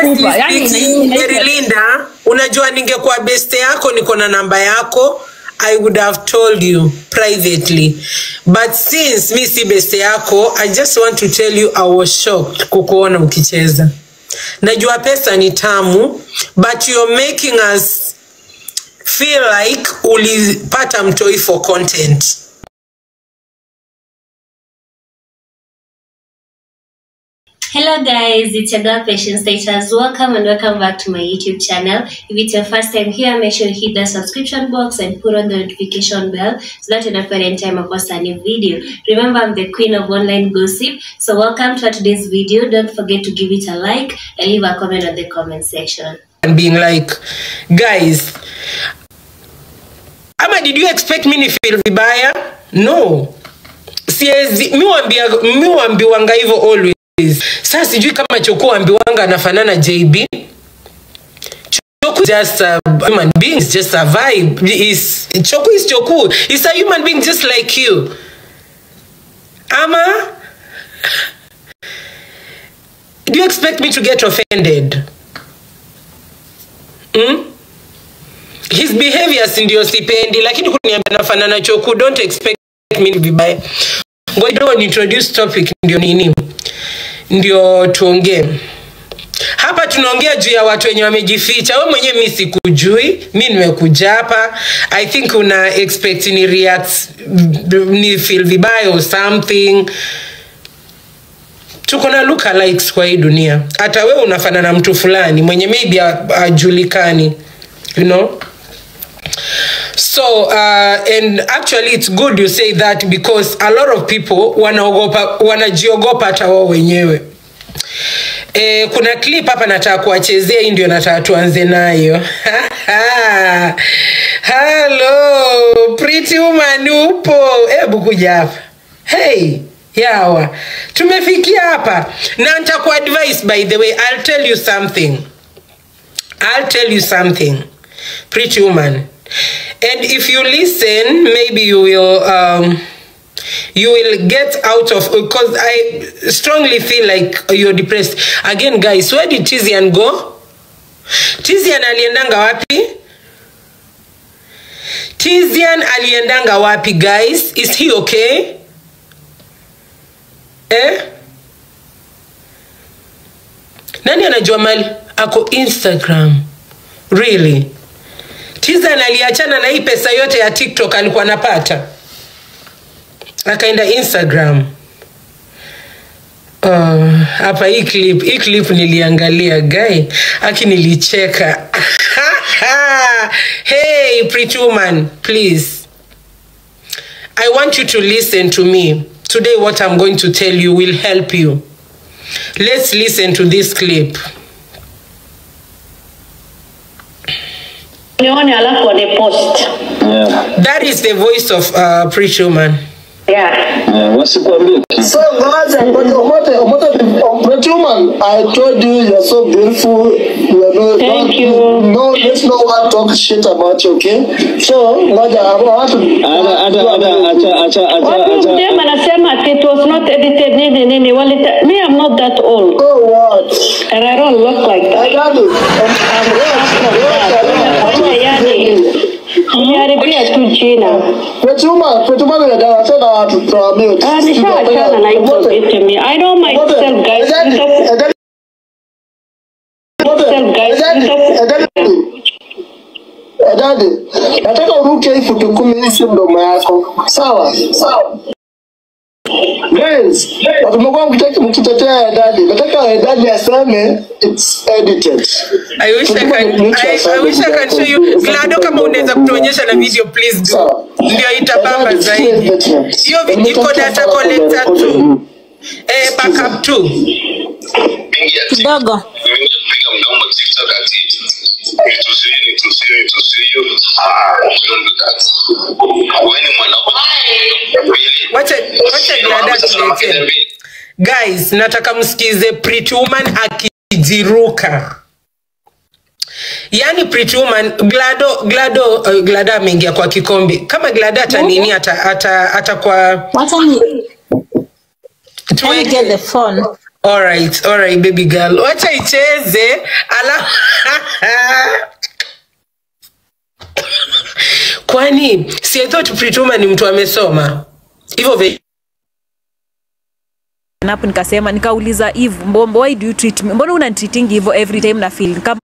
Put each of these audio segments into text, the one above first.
nakupa yani speaking, ina- ina- Mary Linda, unajua ningekuwa beste yako niko na namba yako I would have told you privately but since mi si beste yako I just want to tell you I was shocked kukuona ukicheza najua pesa ni tamu but you're making us feel like ulipata mtoi for content Hello guys, it's your girl Patience Status. Welcome and welcome back to my YouTube channel. If it's your first time here, make sure you hit the subscription box and put on the notification bell so that you don't any time I post a new video. Remember, I'm the queen of online gossip. So welcome to today's video. Don't forget to give it a like and leave a comment on the comment section. and being like guys ama did you expect me ni feel vibaya no siezi miwambia miwambiwanga hivyo always saa sijui kama choko ambiwanga anafanana jb Choku is just a human being, is just a vibe. Is Choku is Choku. He's a human being just like you. Ama, do you expect me to get offended? mm? his behaviors ndio sipendi lakini kuniambia nafanana choku don't expect me vibaya ngoja kidogo ni introduce topic ndio nini ndio tuongee hapa tunaongea juu ya watu wenye wamejificha we mwenyewe mi sikujui mi nimekuja hapa i think una expect ni react ni feel vibaya or something tuko na lookalikes kwa hii dunia hata wewe unafanana na mtu fulani mwenye maybe ajulikani you know so uh, and actually it's good you say that because a lot of people wanaogopa wanajiogopa hata wao wenyewe E, kuna clip hapa nataka kuwachezea hii ndio nataka tuanze nayo halo pretty woman upo hebu kuja hapa hey yawa tumefikia hapa na nitakuadvise by the way i'll tell you something i'll tell you something pretty woman and if you listen maybe you will um, you will get out of because i strongly feel like you're depressed again guys where did tizian go tizian aliendanga wapi tizian aliendanga wapi guys is he okay eh? nani anajua mali ako instagram really tizan aliachana na hii pesa yote ya tiktok alikuwa anapata akaenda instagram Uh, hapa hii clip hii clip niliangalia guy aki nilicheka hey pretty woman please i want you to listen to me today what i'm going to tell you will help you let's listen to this clip nione alafu wane post Yeah. that is the voice of uh, pretty woman yeah. Yeah, wasikuambie kitu. So ngoja ngoja umote umote pretty woman I told you you're so beautiful you are no Thank no, you. no let's no one talk shit about you okay so ngoja I want to Hata- hata- hata- acha- acha- acha- watu acha- dem anasema ati it was not edited nini nini walita me I'm not that old so what and I don't look like I that got it yani niharibia tu jina pretty woman pretty woman ya dawa tena watu kwa mute Ah, nishawachana na hizo vitu mi I know myself guys Nita- myself guys Nita- Dadi, nataka uruke hii futi kumi hii si mdomo yako. Sawa? Sawa. Guys, watu mmekuwa mkitaki- mkitetea dadi. Nataka dadi aseme it's edited. I wish I can, I, I wish I can show you. Glado kama unaweza kutuonyesha na video please do. Sawa. Ndio itabamba zaidi. Hiyo video iko data collector tu. Eh, backup tu. kidogo piga mdomo TikTok ati nitusie nitusie nitusie ah don't do that wewe ni mwanaume really Wacha wacha Glada tuletee. Guys, nataka msikize Pretty Woman akijiruka. Yaani Pretty Woman Glado Glado uh, Glada ameingia kwa kikombe. Kama Glada hata nini hata hata hata kwa wacha ni let me get tuweke the phone alright alright baby girl wacha icheze ala kwani si I thought Prituma ni mtu amesoma hivyo ve napo nikasema nikauliza Eve, mbona why do you treat me? Mbona unanitreating hivyo every time na feel kama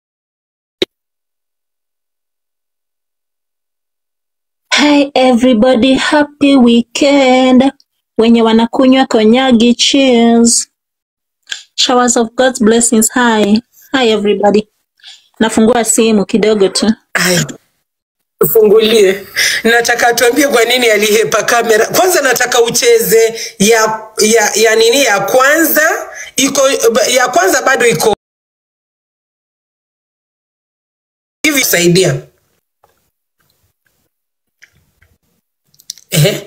Hi everybody, happy weekend. Wenye wanakunywa konyagi, cheers. Showers of God's blessings. Hi. Hi everybody. Nafungua simu kidogo tu. Ai, tufungulie nataka tuambie kwa nini alihepa kamera kwanza nataka ucheze ya ya, ya nini ya kwanza iko ya kwanza bado iko hivi saidia Ehe.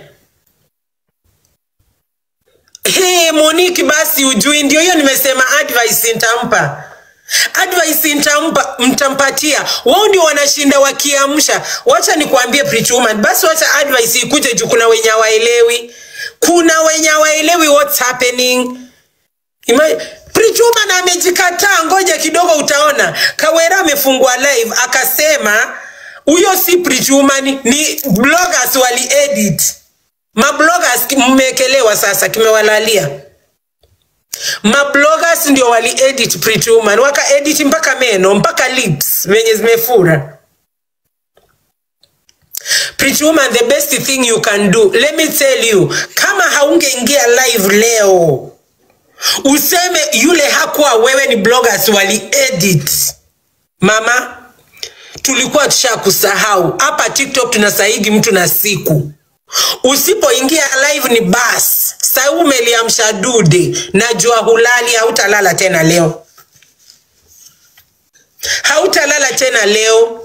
Hey, Monique basi ujui ndio hiyo nimesema advice nitampa advice nitampa mtampatia wao ndio wanashinda wakiamsha wacha nikwambie pretty woman basi wacha advice ikuje juu kuna wenye hawaelewi kuna wenye hawaelewi what's happening Ima- Pretty woman amejikataa ngoja kidogo utaona kawera amefungua live akasema huyo si Pretty woman ni bloggers wali edit mabloggers ki- mmekelewa sasa kimewalalia mabloggers ndio wali edit Pretty Woman waka edit mpaka meno mpaka lips venye zimefura Pretty Woman, the best thing you can do let me tell you kama haungeingia live leo useme yule hakuwa wewe ni bloggers wali edit mama tulikuwa tushakusahau hapa tiktok tunasaigi mtu na siku usipoingia live ni bas sai umeliamsha dude najua hulali hautalala tena leo hautalala tena leo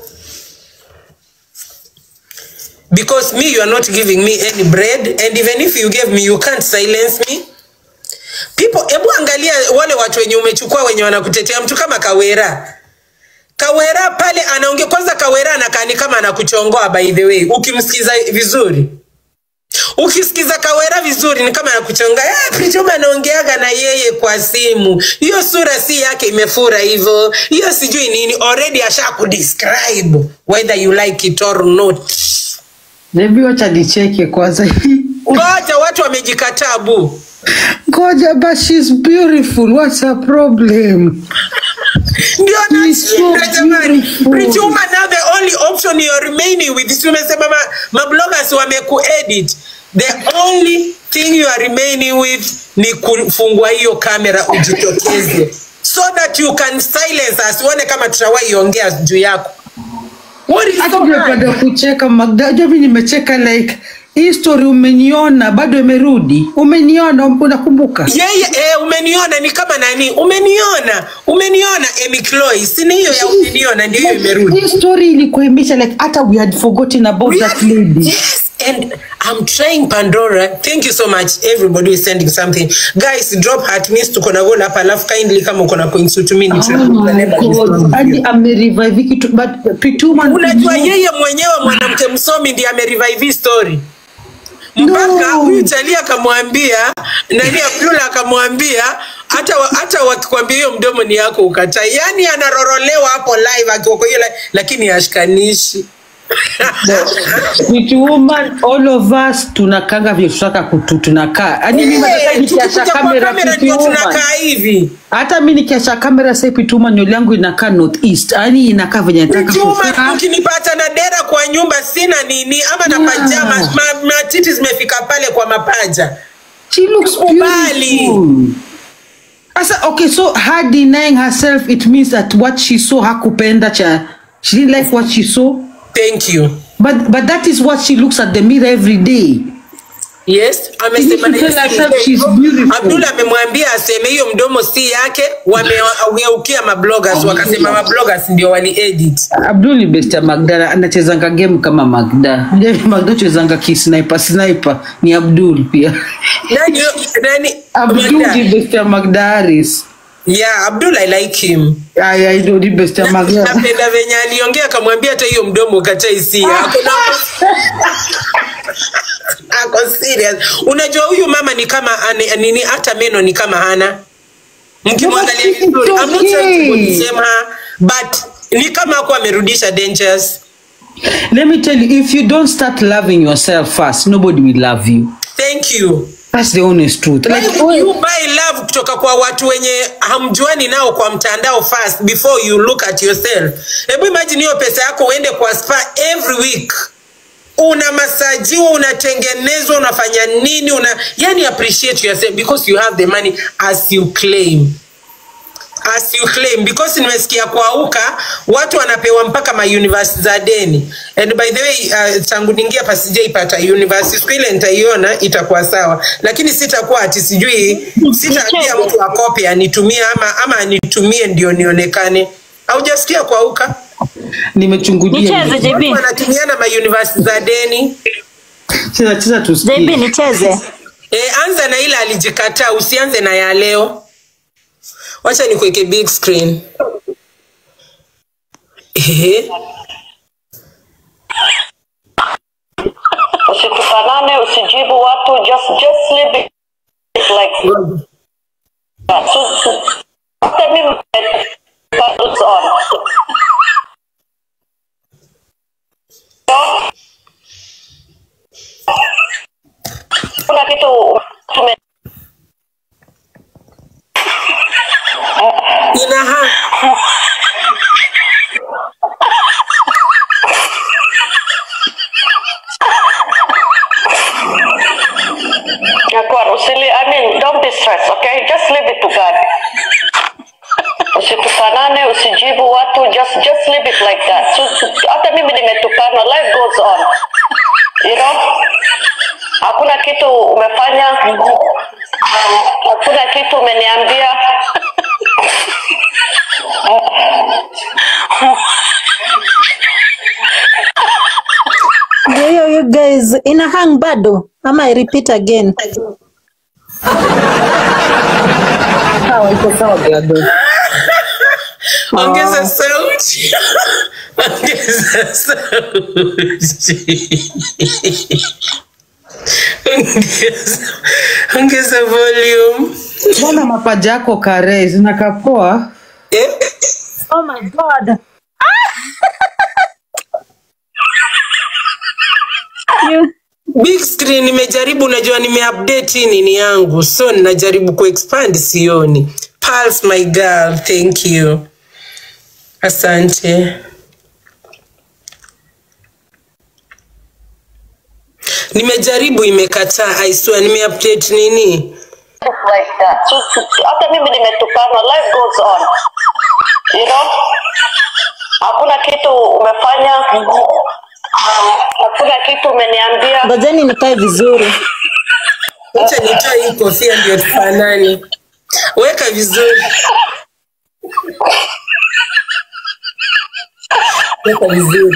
because me you are not giving me any bread and even if you gave me you can't silence me people hebu angalia wale watu wenye umechukua wenye wanakutetea mtu kama kawera kawera pale anaongea kwanza kawera anakani kama anakuchongoa by the way ukimsikiza vizuri ukisikiza kawera vizuri ni kama anakuchonga "Ah, Prichoma anaongeaga na yeye kwa simu hiyo sura si yake imefura hivyo hiyo sijui nini already asha kudescribe whether you like it or not Hebu wacha nicheke kwanza. ngoja watu wamejikataa bu Ngoja, but she's beautiful. What's her problem? ndio She's so nashinda jamani beautiful. Prichoma now the only option you're remaining with tumesema ma, mabloggers wamekuedit the only thing you are remaining with ni kufungua hiyo kamera ujitokeze so that you can silence us uone kama tutawahi ongea juu yako What is Hata so hard? ungependa kucheka Magda, unajua mimi nimecheka like hii story umeniona bado imerudi. Umeniona, unakumbuka? yeye eh, umeniona ni kama nani umeniona umeniona Amy Chloe si ni hiyo ya umeniona ndio hiyo imerudi Hii story ilikuwa imeisha like hata we had forgotten about that lady. Yes, and I'm trying Pandora. Thank you so much. Everybody who is sending something. Guys, drop heart means tuko na goal hapa alafu kindly kama uko na coins to me Oh my God. Hadi amerevive kitu but Pituma Unajua yeye mwenyewe mwanamke msomi ndiye amerevive hii story. Mpaka No. huyu Chalia akamwambia nani Abdullah akamwambia hata wa- hata wakikwambia hiyo mdomo ni yako ukatai. Yaani anarorolewa hapo live akiwa kwa hiyo live, lakini ashikanishi. Pretty woman all of us tunakanga vile tutaka kutu tunakaa. Yaani mimi nataka Eh, nikiasha tukikuja kwa kamera kamera Pretty ndio woman. tunakaa hivi. Hata mimi nikiasha kamera sasa Pretty woman nywele yangu inakaa north east. Yaani inakaa venye nataka Juma, kukaa. ukinipata na dera kwa nyumba sina nini ama na Yeah. pajama ma, matiti zimefika pale kwa mapaja She looks Kubali. beautiful. Asa, okay, so her denying herself, it means that what she saw hakupenda cha, she didn't like what she saw. thank you But but that is what she looks at the mirror every day. yes amesema She needs to tell herself yes, she's beautiful. Abdul amemwambia aseme hiyo mdomo si yake wamegeukia mabloggers wakasema mabloggers ndio wali edit Abdul ni best ya Magda anachezanga game kama Magda. Unajua Magda chezanga ki sniper sniper ni Abdul pia. nani nani Abdul Magda? ni best ya Magda Harris. yeah Abdul I like him Ay ay ndio ni best ya Magda. napenda venye aliongea akamwambia hata hiyo mdomo katai si yako ako serious unajua huyu mama ni kama ane, nini hata meno ni kama hana mkimwangalia It's vizuri I'm not trying to okay. condemn her, but ni kama ako amerudisha dangers Let me tell you, if you don't start loving yourself first, nobody will love you. thank you That's the honest truth. Why Like, would you buy love kutoka kwa watu wenye hamjuani nao kwa mtandao first before you look at yourself hebu imagine hiyo pesa yako uende kwa spa every week una masajiwa unatengenezwa unafanya nini una yani appreciate yourself because you have the money as you claim as you claim because nimesikia kwa uka watu wanapewa mpaka ma university za deni and by the way uh, tangu ningia pa sijaipata university siku ile nitaiona itakuwa sawa lakini sitakuwa ati sijui sitaambia mtu akope anitumie ama ama anitumie ndio nionekane haujasikia kwa uka nimechungulia. Nicheze watu JB. wanatumiana ma university za deni Cheza cheza JB tusikie. nicheze. e, anza na ile alijikataa usianze na ya leo wacha nikuweke big screen Ehe. usitukanane usijibu watu just just leave it like that so so- hata mimi paddles on kuna kitu tume ina ha Yakuwa, usili I mean don't be stressed okay just leave it to God usitukanane usijibu watu just just leave it like that so, so, hata mimi nimetukanwa life goes on you know hakuna kitu umefanya hakuna kitu umeniambia Ndio hiyo you guys ina hang bado ama I repeat again. Sawa, iko sawa Gladys. ongeza sauti ongeza sauti ongeza ongeza volume Mbona mapaja yako kare zinakapoa? eh? Oh my god. You big screen nimejaribu najua nimeupdate hii nini yangu so ninajaribu kuexpand sioni Pulse, my girl thank you asante nimejaribu imekataa i swear nimeupdate nini like that so, so, hata mimi nimetukanwa life goes on you know hakuna kitu umefanya hakuna kitu umeniambia ngojeni nikae vizuri. acha nitoe hii kofia ndio tufanane weka vizuri weka vizuri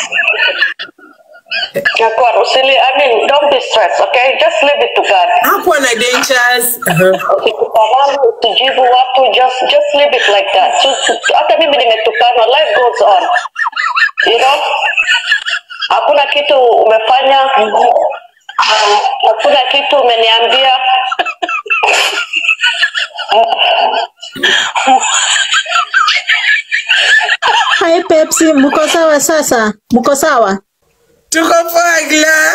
Yakuwa, usili I mean don't be stressed okay just leave it to God hakuwa na dangers uh-huh. usitukanane usijibu watu just just leave it like that so, so, hata mimi nimetukanwa life goes on you know hakuna kitu umefanya hakuna kitu umeniambia Hai Pepsi, mko sawa sasa? Mko sawa? tuko pagla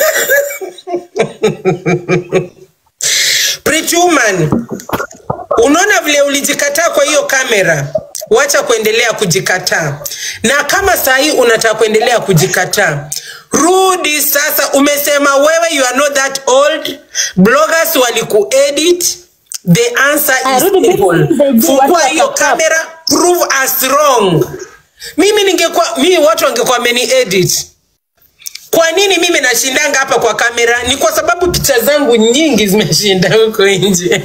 Pretty woman unaona vile ulijikataa kwa hiyo kamera wacha kuendelea kujikataa na kama sahii unataka kuendelea kujikataa rudi sasa umesema wewe you are not that old bloggers walikuedit the answer Ah, is rudi simple basi, baby, fungua watu hiyo wataka. kamera prove us wrong mimi ningekuwa mimi watu wangekuwa wameni edit kwa nini mimi nashindanga hapa kwa kamera ni kwa sababu picha zangu nyingi zimeshinda huko nje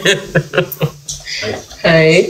Hai.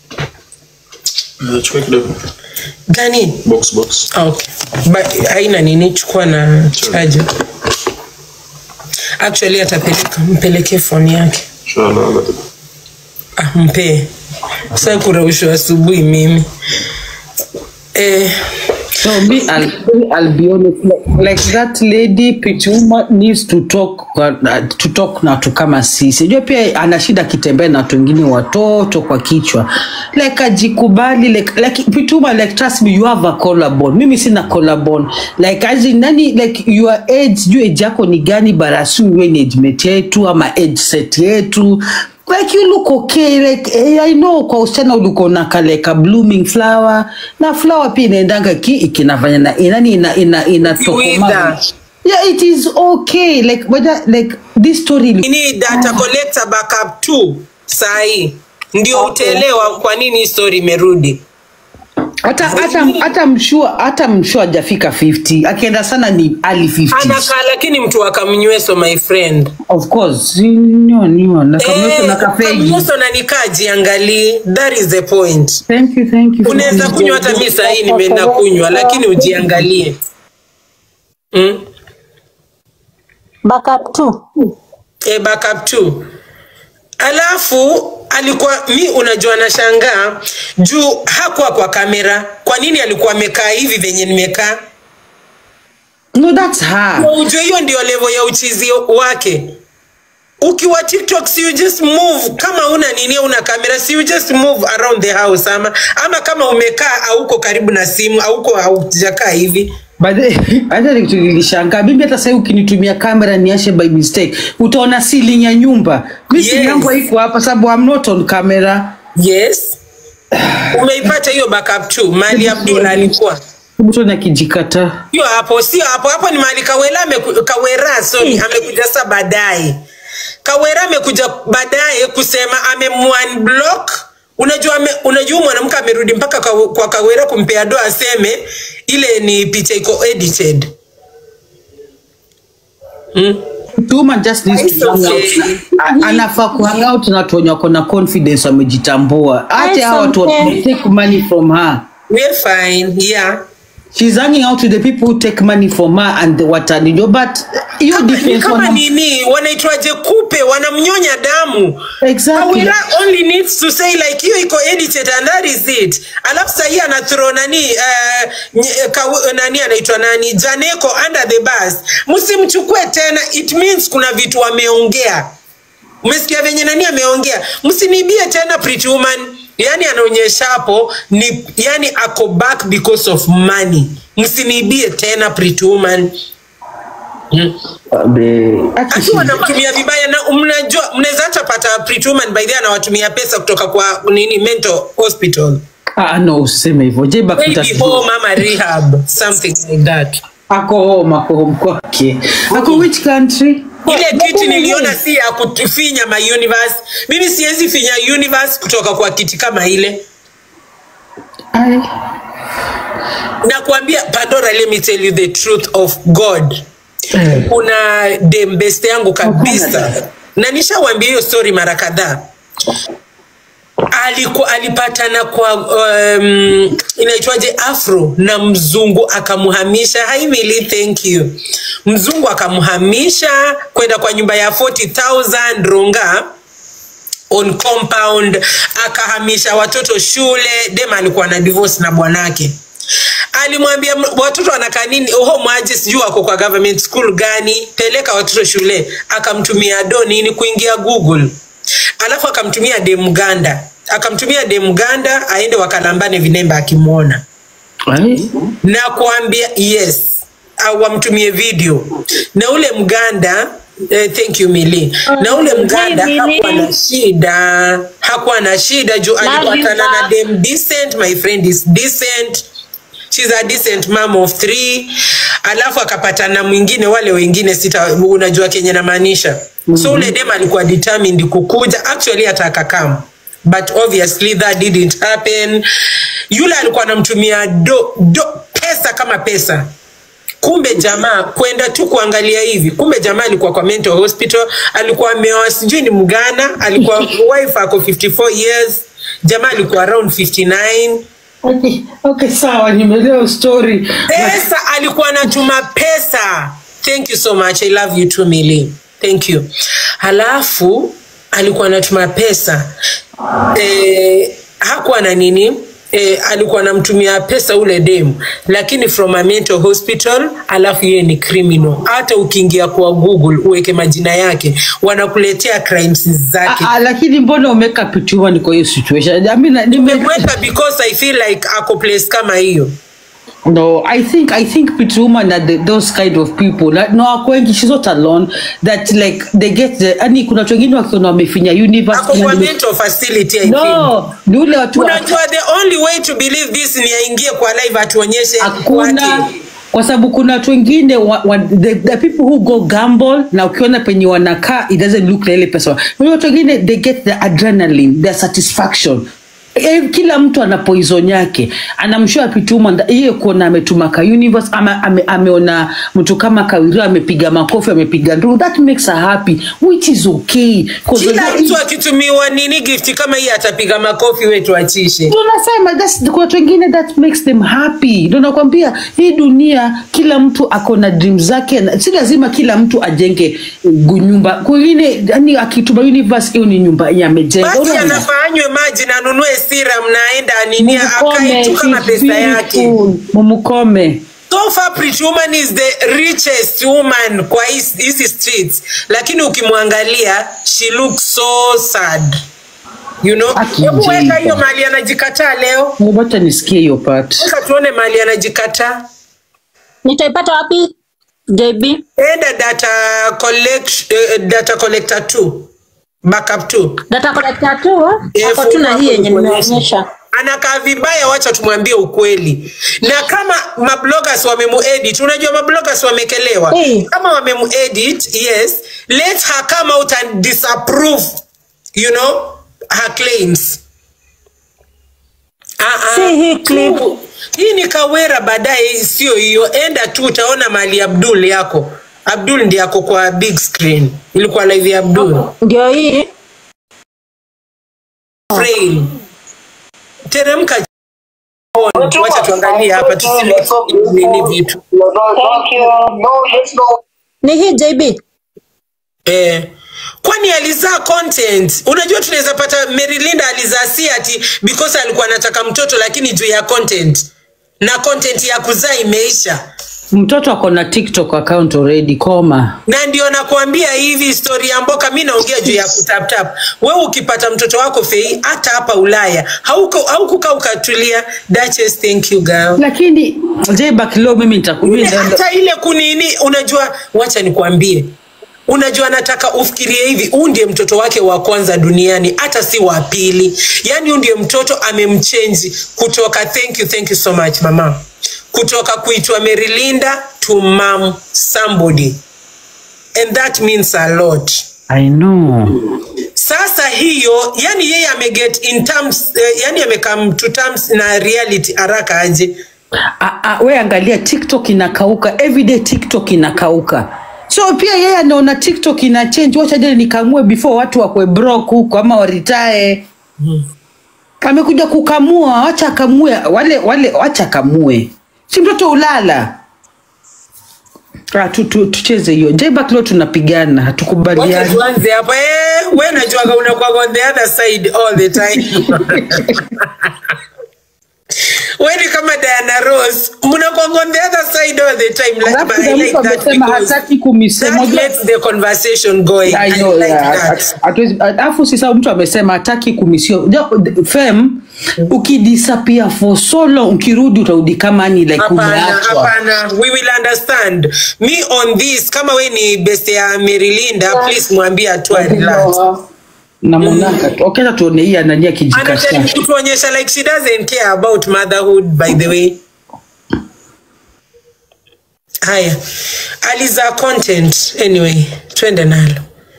chukua kidogo gani box box okay. Ba- haina nini chukua na chaja actually atapeleka mpelekee foni yake inshallah ah, mpee sa kuraushwa asubuhi mimi eh, So me, I'll, I'll be honest. Like, like that lady pretty woman needs to talk uh, to talk na watu kama sisi. Unajua pia ana shida akitembea na watu wengine watoto kwa kichwa. Like ajikubali like like pretty woman like trust me you have a collarbone. Mimi sina collarbone. Like as in nani like your age, sijui age yako ni gani barasi wewe ni age mate yetu ama age set yetu like you look okay like eh, I know kwa usichana uliko na kale ka blooming flower na flower pia inaendanga ki ikinafanya na inani ina ina inatokoma Wither. yeah it is okay like whether like this story We need data collector backup tu sahi ndio utaelewa kwa nini hii story imerudi hata hata hata mshua hata mshua hajafika 50 akienda sana ni ali 50 anakaa lakini mtu akamnyweso my friend of course nyo nyo na kamweso na kafegi kamnyweso na nikaa jiangalii that is the point thank you thank you unaweza kunywa hata mi sahii nimeenda kunywa lakini ujiangalie mm? backup tu e, backup tu alafu alikuwa mi unajua nashangaa juu hakuwa kwa kamera kwa nini alikuwa amekaa hivi venye nimekaa no that's her Na ujue hiyo ndio level ya uchizi wake ukiwa tiktok si you just move kama una nini una kamera si you just move around the house ama ama kama umekaa auko karibu na simu auko haujakaa hivi But hata ni kitu nilishangaa mimi hata sasa ukinitumia kamera niashe by mistake utaona ceiling ya nyumba mi simu Yes. yangu haiko hapa sababu I'm not on camera yes umeipata hiyo backup tu mali abdul alikuwa mtu nakijikata sio hapo sio hapo hapo ni mali kawela ameku, kawera sorry amekuja sasa baadaye kawera amekuja baadaye kusema amemwanblock unajua ame, unajua mwanamke amerudi mpaka kwa, kwa kawera kumpea doa aseme ile ni picha iko edited hmm? Tuma just needs It's to hang out. okay. A- anafaa kuhang out na watu wenye wako na confidence wamejitambua hata hao watu okay. wa- take money from her we're fine yeah she's hanging out with the people who take money from her and the watanijo but hiyo ni defense kama wana- nini wanaitwaje kupe wanamnyonya damu Exactly. Awira only needs to say like hiyo iko edited and that is it alafu sahii anathrow nani uh, nye- kaw- nani anaitwa nani janeko under the bus msimchukue tena it means kuna vitu wameongea umesikia venye nani ameongea msinibie tena pretty woman yani anaonyesha hapo ni yani ako back because of money msinibie tena pretty woman akiwa anamtumia vibaya na mnajua mnaweza hata pata pretty woman by the way anawatumia pesa kutoka kwa nini mental hospital Ah, no usiseme hivyo jeba maybe home ama rehab something like that ako home ako home kwake ako which country ile kiti niliona si ya kufinya my universe mimi siwezi finya universe kutoka kwa kiti kama ile Ai. nakwambia pandora let me tell you the truth of god kuna dembeste yangu kabisa na nishawambia hiyo story mara kadhaa aliku, alipatana kwa um, inaitwaje afro na mzungu akamhamisha haimili thank you mzungu akamhamisha kwenda kwa nyumba ya 40000 ronga on compound akahamisha watoto shule dem alikuwa na divorce na bwanake alimwambia "M- watoto wanakaa nini oho mwaji sijui wako kwa government school gani peleka watoto shule akamtumia do nini kuingia google alafu akamtumia demganda akamtumia demganda aende wakalambane vinemba akimwona Ai. na kuambia yes au wamtumie video na ule mganda eh, thank you mili na ule mganda Hi, Millie. hakuwa na shida hakuwa na shida juu Love you, alipatana na Bob. dem decent my friend is decent she's a decent mom of three alafu akapatana na mwingine wale wengine sita unajua kenye namaanisha mm-hmm. so ule dem alikuwa determined kukuja actually hata akakam but obviously that didn't happen yule alikuwa anamtumia do, do pesa kama pesa kumbe jamaa kwenda tu kuangalia hivi kumbe jamaa alikuwa kwa mental hospital alikuwa ameoa sijui ni mgana alikuwa wife ako 54 years jamaa alikuwa around 59 Okay, okay, sawa nimeelewa story. pesa alikuwa anatuma pesa thank you so much i love you too mili thank you halafu alikuwa anatuma pesa eh, hakuwa na nini eh, alikuwa anamtumia pesa ule demu lakini from a mental hospital alafu yeye ni criminal hata ukiingia kwa google uweke majina yake wanakuletea crimes zake Ah, ah, lakini mbona umeweka pituma niko hiyo situation I mean, nime, nimeweka because i feel like ako place kama hiyo no i think i think pituma na the, those kind of people like, no wako wengi she's not alone that like they get the yani kuna watu wengine wakiona wamefinya universe ako kwa yani- mental facility I think. no ni ule watu wa- unajua the only way to believe this ni aingie kwa live atuonyeshe hakuna wake. kwa sababu kuna watu wengine wa, wa, the, the people who go gamble na ukiona penye wanakaa it doesn't look na ile pesa Wale watu wengine they get the adrenaline their satisfaction Eh, kila mtu ana poison yake anamshua pituma nda- hiyo kuona ametuma ka universe ama ame, ameona mtu kama kawirio amepiga makofi amepiga nduru that makes her happy which is okay 'Cause kila the- mtu akitumiwa nini gift kama hii atapiga makofi wetu achishe Ndio nasema that's kwa watu wengine that makes them happy ndio nakwambia hii dunia kila mtu ako na dream zake na- si lazima kila mtu ajenge gu- nyumba kwingine yani akituma universe hiyo ni nyumba yenye amejenga basi Unaona? anafaa anywe maji na anunue siram naenda aninia Mumukome, akae tu kama she's pesa yake beautiful. mumukome so far Pretty Woman is the richest woman kwa his- hizi streets lakini ukimwangalia she looks so sad you know Akijipa. hebu weka hiyo mali anajikataa leo wacha nisikie hiyo part weka tuone mali anajikataa nitaipata wapi jb enda data collect, eh, data collector 2 backup 2 data collector tu Eh, ako tu na funga hii yenye hapo nikuonyeshe. nimeonyesha anakaa vibaya wacha tumwambie ukweli na kama mabloggers wamemuedit unajua mabloggers wamekelewa Eh. kama wamemuedit yes let her come out and disapprove you know her claims Ah, ah. Si hii clip. hii ni kawera baadaye sio hiyo enda tu utaona mali abdul yako abdul ndi yako kwa big screen ilikuwa live ya abdul ndio hii Frail. teremka wacha tuangalie hapa tusile nini vitu Thank you. No, let's no. ni hii jb eh, kwani alizaa content unajua tunaweza pata merilinda alizaa si ati because alikuwa anataka mtoto lakini juu ya content na content ya kuzaa imeisha mtoto ako na tiktok account already koma na ndio nakuambia hivi story ya mboka mi naongea juu ya kutaptap wewe ukipata mtoto wako fei hata hapa ulaya hauko- haukukaa ukatulia Duchess, thank you girl lakini jbak leo mimi Ile nitakuja hata ile kunini unajua wacha nikwambie unajua nataka ufikirie hivi huu ndiye mtoto wake wa kwanza duniani hata si wa pili yaani huu ndiye mtoto amemchenji kutoka thank you thank you so much mama kutoka kuitwa merilinda to mam somebody and that means a lot i know sasa hiyo yani yeye ameget in terms eh, yani amekam to terms na reality haraka aje Ah, ah, we angalia tiktok inakauka everyday tiktok inakauka so pia yeye anaona tiktok ina change wacha jana nikamue before watu wakwe brok huko ama waritae amekuja kukamua wacha akamue wale wale wacha akamue si mtoto ulala Ah, tu, tu, tucheze hiyo jbak leo tunapigana Wacha hatukubaliani tuanze hapo eh, we najuaga unakuwa on the other side all the time we ni kama Diana Ross mnakuwa on the other side all the time like, Alafu but I kuna like mtu that amesema because hataki kumisema that lets the conversation going I Ayo, like ya, that hat- hatuwezi- alafu sisa mtu amesema hataki kumisio Jo- fem ukidisappear for so long ukirudi utarudi kama ni like hapana umeachwa hapana we will understand me on this kama we ni best ya Merilinda please mwambie atua relax na mwanaka tu okeza tuone hii anania anajaribu kijikasha kutuonyesha like she doesn't care about motherhood by the way haya aliza content anyway twende nalo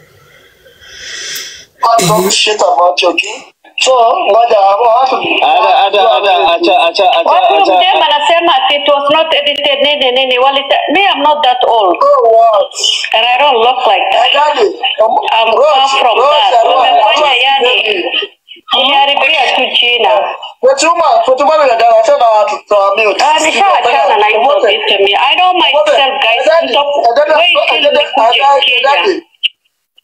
Can't talk shit about your kid. So, ngoja hapo watu. Ada, ada, ada, acha, acha, acha, Watu acha. mdema anasema ati it was not edited nini nini. Walita, me I'm not that old Oh, what? and I don't look like I that. got it. Um, I'm far Rose, from Rose, that. Rose, Wamefanya Rose, yani iliharibia tu jina. Fatuma, Fatuma ni dada, achana watu tuambiwe. Ah, nishaachana na hizo vitu mi. I know myself guys. Mto- wait till nikuje Kenya.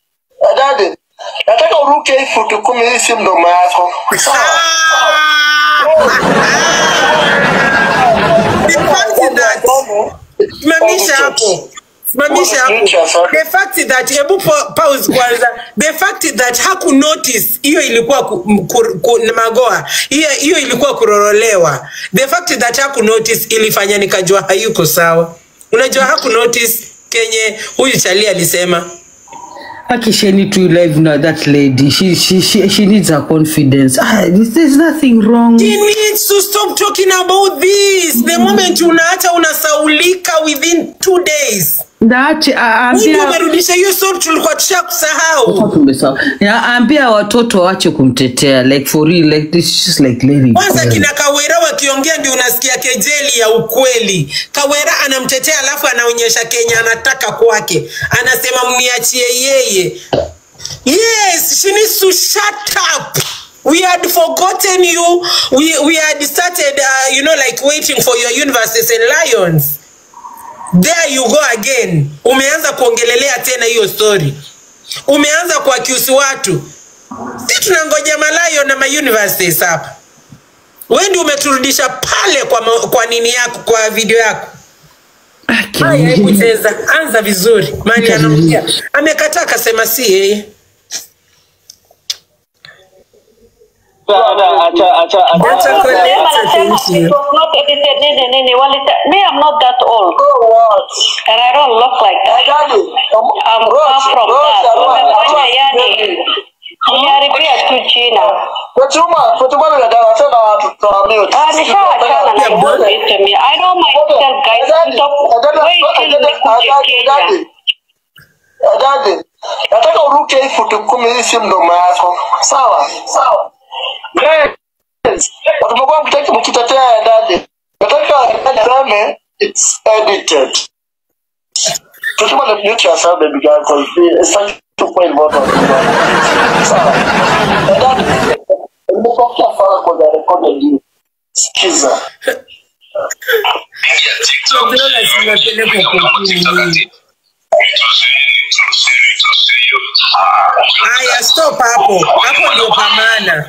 Adadi, nataka uruke hii futi kumi hii si mdomo yako. Sawa? The fact that simamisha hapo simamisha hapo the fact that hebu pa- pause kwanza the fact that haku notice hiyo ilikuwa ku, m- ku, ku, magoa hiyo hiyo ilikuwa kurorolewa the fact that haku notice ilifanya nikajua hayuko sawa unajua haku notice kenye huyu chali alisema Aki she need to live now that lady. She she she, she needs her confidence. Ah, there's, there's nothing wrong. He needs to stop talking about this the moment unaacha unasaulika within two days That uh, Ndio ambia umerudisha hiyo soul tulikuwa tushakusahau tumesahau. Ya, ambia watoto waache kumtetea like for real like this is just like lady. kwanza kina kawera wakiongea ndio unasikia kejeli ya ukweli kawera anamtetea alafu anaonyesha kenya anataka kwake anasema mniachie yeye yes she needs to shut up we had forgotten you we, we had started uh, you know like waiting for your universes and lions there you go again umeanza kuongelelea tena hiyo story umeanza kuakiusi watu si tunangoja malayo na mauniverses hapa wendi umeturudisha pale kwa, ma, kwa nini yako kwa video yako haya hebu cheza anza vizuri mali anaongea amekataa akasema si yeye acha acha acha Acha acha kweli. Sema Acha nasema thank you. it was not edited nini nini walita me I'm not that old and I don't look like that I'm far from that wamefanya yani Niharibia tu jina. Fatuma, Fatuma ni dada tena watu tuambiwe. Ah, nishaachana na hiyo vitu mi. I know myself guys. Stop waiting nikuje Kenya. Dadi, nataka uruke hii futi kumi, hii si mdomo yako. Sawa sawa. Guys, watu mlikuwa mkitaki mkitetea dadi, nataka aseme it's edited. Fatuma, mute yourself baby girl, because it's such two point bottom. Sawa. Dadi, nimepokea fara kwa recorded you. Sikiza. haya stop hapo hapo ndio pamana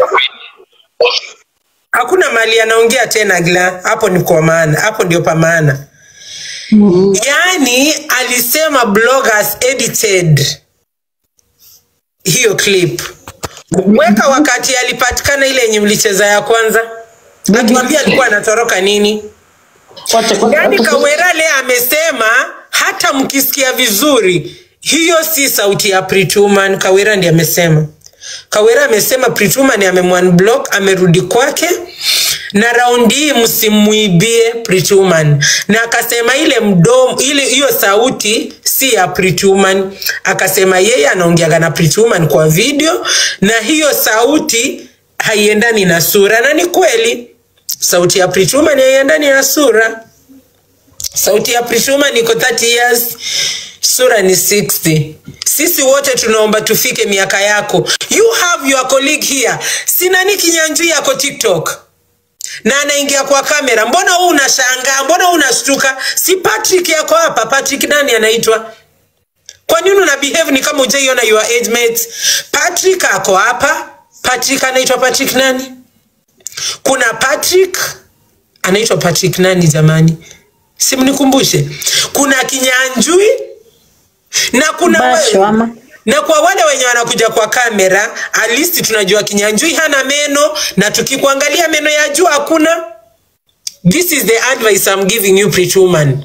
hakuna mali anaongea tena gla hapo ni kwa maana hapo ndio pamana yaani alisema bloggers edited hiyo clip weka wakati alipatikana ile yenye mlicheza ya kwanza atuambia alikuwa anatoroka nini yaani kawera le amesema hata mkisikia vizuri hiyo si sauti ya prituman kawera ndi amesema kawera amesema prituman amemwanblock amerudi kwake na raundi hii msimuibie prituman na akasema ile mdomo ile hiyo sauti si ya prituman akasema yeye anaongeaga na prituman kwa video na hiyo sauti haiendani na sura na ni kweli sauti ya prituman haiendani na sura sauti ya prituman iko 30 years sura ni 60 sisi wote tunaomba tufike miaka yako you have your colleague here sinani kinyanjui yako tiktok na anaingia kwa kamera mbona huu unashangaa mbona huu unashtuka si patrick yako hapa patrick nani anaitwa kwa nini una behave ni kama ujaiona your age mates patrick ako hapa patrick anaitwa patrick nani kuna patrick anaitwa patrick nani jamani simnikumbushe kuna kinyanjui na kuna Basho ama na kwa wale wenye wanakuja kwa kamera at least tunajua kinyanjui hana meno na tukikuangalia meno ya juu hakuna this is the advice I'm giving you pretty woman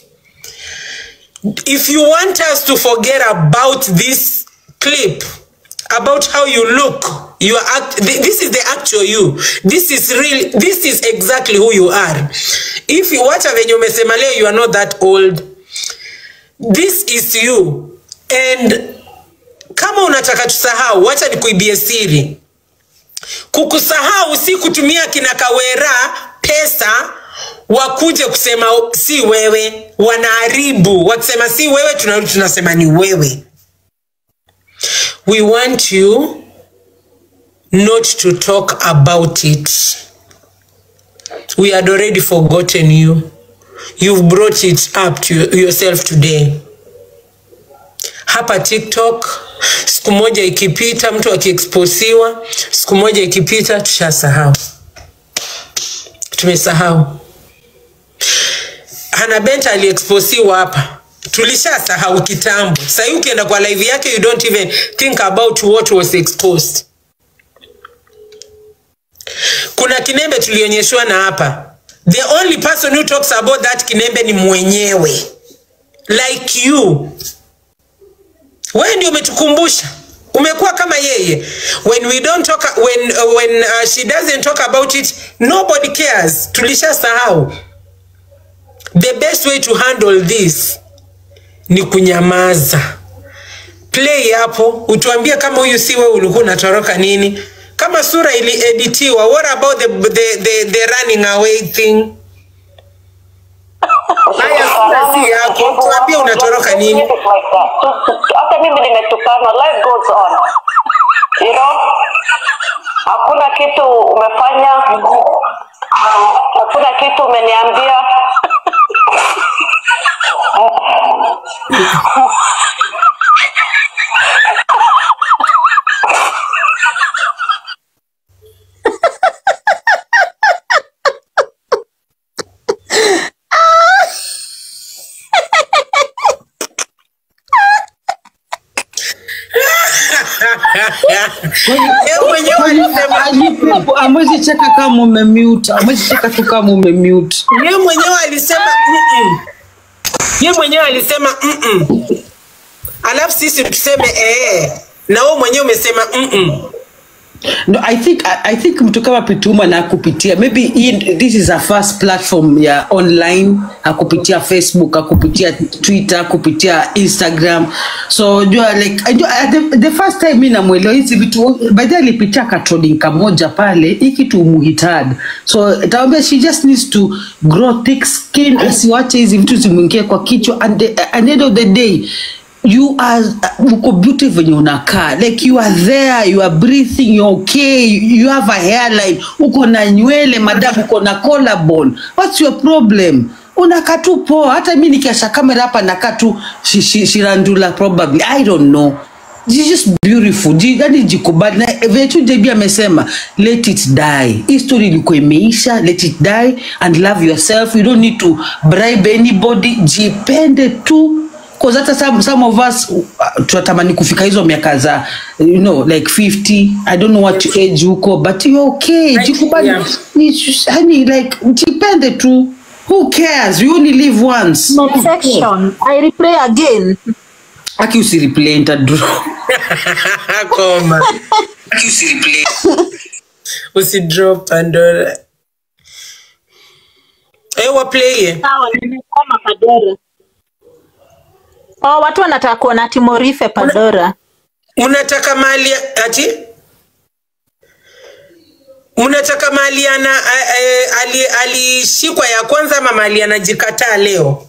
if you want us to forget about this clip about how you look you are act th- this is the actual you this is real this is exactly who you are if you wacha venye umesema leo you are not that old this is you and kama unataka tusahau wacha nikuibie siri kukusahau si kutumia kina kawera pesa wakuje kusema si wewe wanaharibu wakisema si wewe tunarudi tunasema ni wewe we want you not to talk about it we had already forgotten you you've brought it up to yourself today hapa tiktok siku moja ikipita mtu akiexposiwa siku moja ikipita tushasahau tumesahau Hannah Bent aliexposiwa hapa tulishasahau kitambo sahii ukienda kwa live yake you don't even think about what was exposed kuna kinembe tulionyeshwa na hapa the only person who talks about that kinembe ni mwenyewe like you wewe ndio umetukumbusha umekuwa kama yeye when we don't talk when, uh, when uh, she doesn't talk about it nobody cares tulishasahau the best way to handle this ni kunyamaza play hapo utuambie kama huyu si wewe ulikuwa unatoroka nini kama sura ilieditiwa what about the, the, the, the running away thing haya sura si yako tuambie unatoroka nini hata mimi nimetukana life goes on you know hakuna kitu umefanya hakuna kitu umeniambia Yeye mwenyewe alisema amwezi cheka kama umemute amwezi cheka tu kama umemute yeye mwenyewe alisema mm-mm. yeye mwenyewe alisema mm-mm. alafu sisi tuseme ee na wewe mwenyewe umesema mm-mm. No, I think I, I think mtu kama Pituma na kupitia maybe hii, this is a first platform ya online akupitia Facebook akupitia Twitter akupitia Instagram so jua like I, jua, the, the first time mimi namuelewa hizi vitu by the way alipitia katrolling kamoja pale hii kitu umuhitaji so tawambia she just needs to grow thick skin asiwache hizi vitu zimwingie kwa kichwa and the, at the end of the day you are uko beauty venye unakaa like you are there you are breathing you are okay you have a hairline uko na nywele madam uko na collarbone what's your problem unakaa tu poa hata mi nikiasha kamera hapa nakaa tu shi- shi- shirandula probably i don't know She's just beautiful Ji- yani jikubali na vile tu JB amesema let it die hii story ilikuwa imeisha let it die and love yourself you don't need to bribe anybody jipende tu Cause hata some, some of us uh, tunatamani kufika hizo miaka za you know like 50 i don't know what age huko but you okay jikubali yeah. Ni- yani like jipende tu who cares you only live once Next section. I replay again. aki usireplay nitadraw koma usidrop pandora Eh, waplaye Sawa, nimekoma Pandora. Oh, watu wanataka kuona Timorife Pandora. unataka mali ati unataka mali ana a- a- ali- alishikwa ya kwanza ama mali anajikataa leo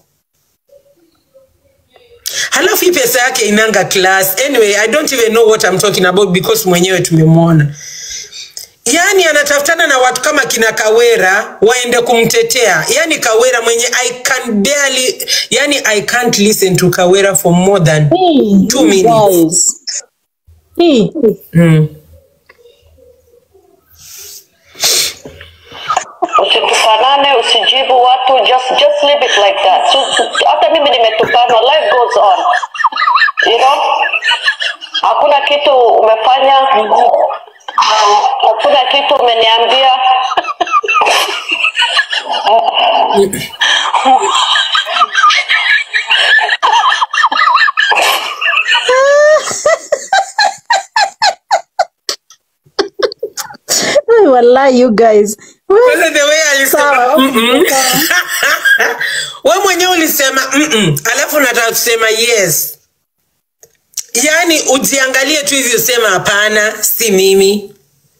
halafu hii pesa yake inanga class anyway i don't even know what I'm talking about because mwenyewe tumemwona yaani anatafutana na watu kama kina kawera waende kumtetea yaani kawera mwenye i can barely yani i can't listen to kawera for more than Hey, two you minutes guys. Hey, mm. usitukanane usijibu watu just just leave it like that so, so, hata mimi nimetukanwa life goes on you know hakuna kitu umefanya hakuna kitu umeniambia Hey, wallahi you guys. Kwanza the way alisema Sawa, okay, mm-mm. we mwenyewe ulisema mm-mm. alafu unataka kusema yes yaani ujiangalie tu hivi usema hapana si mimi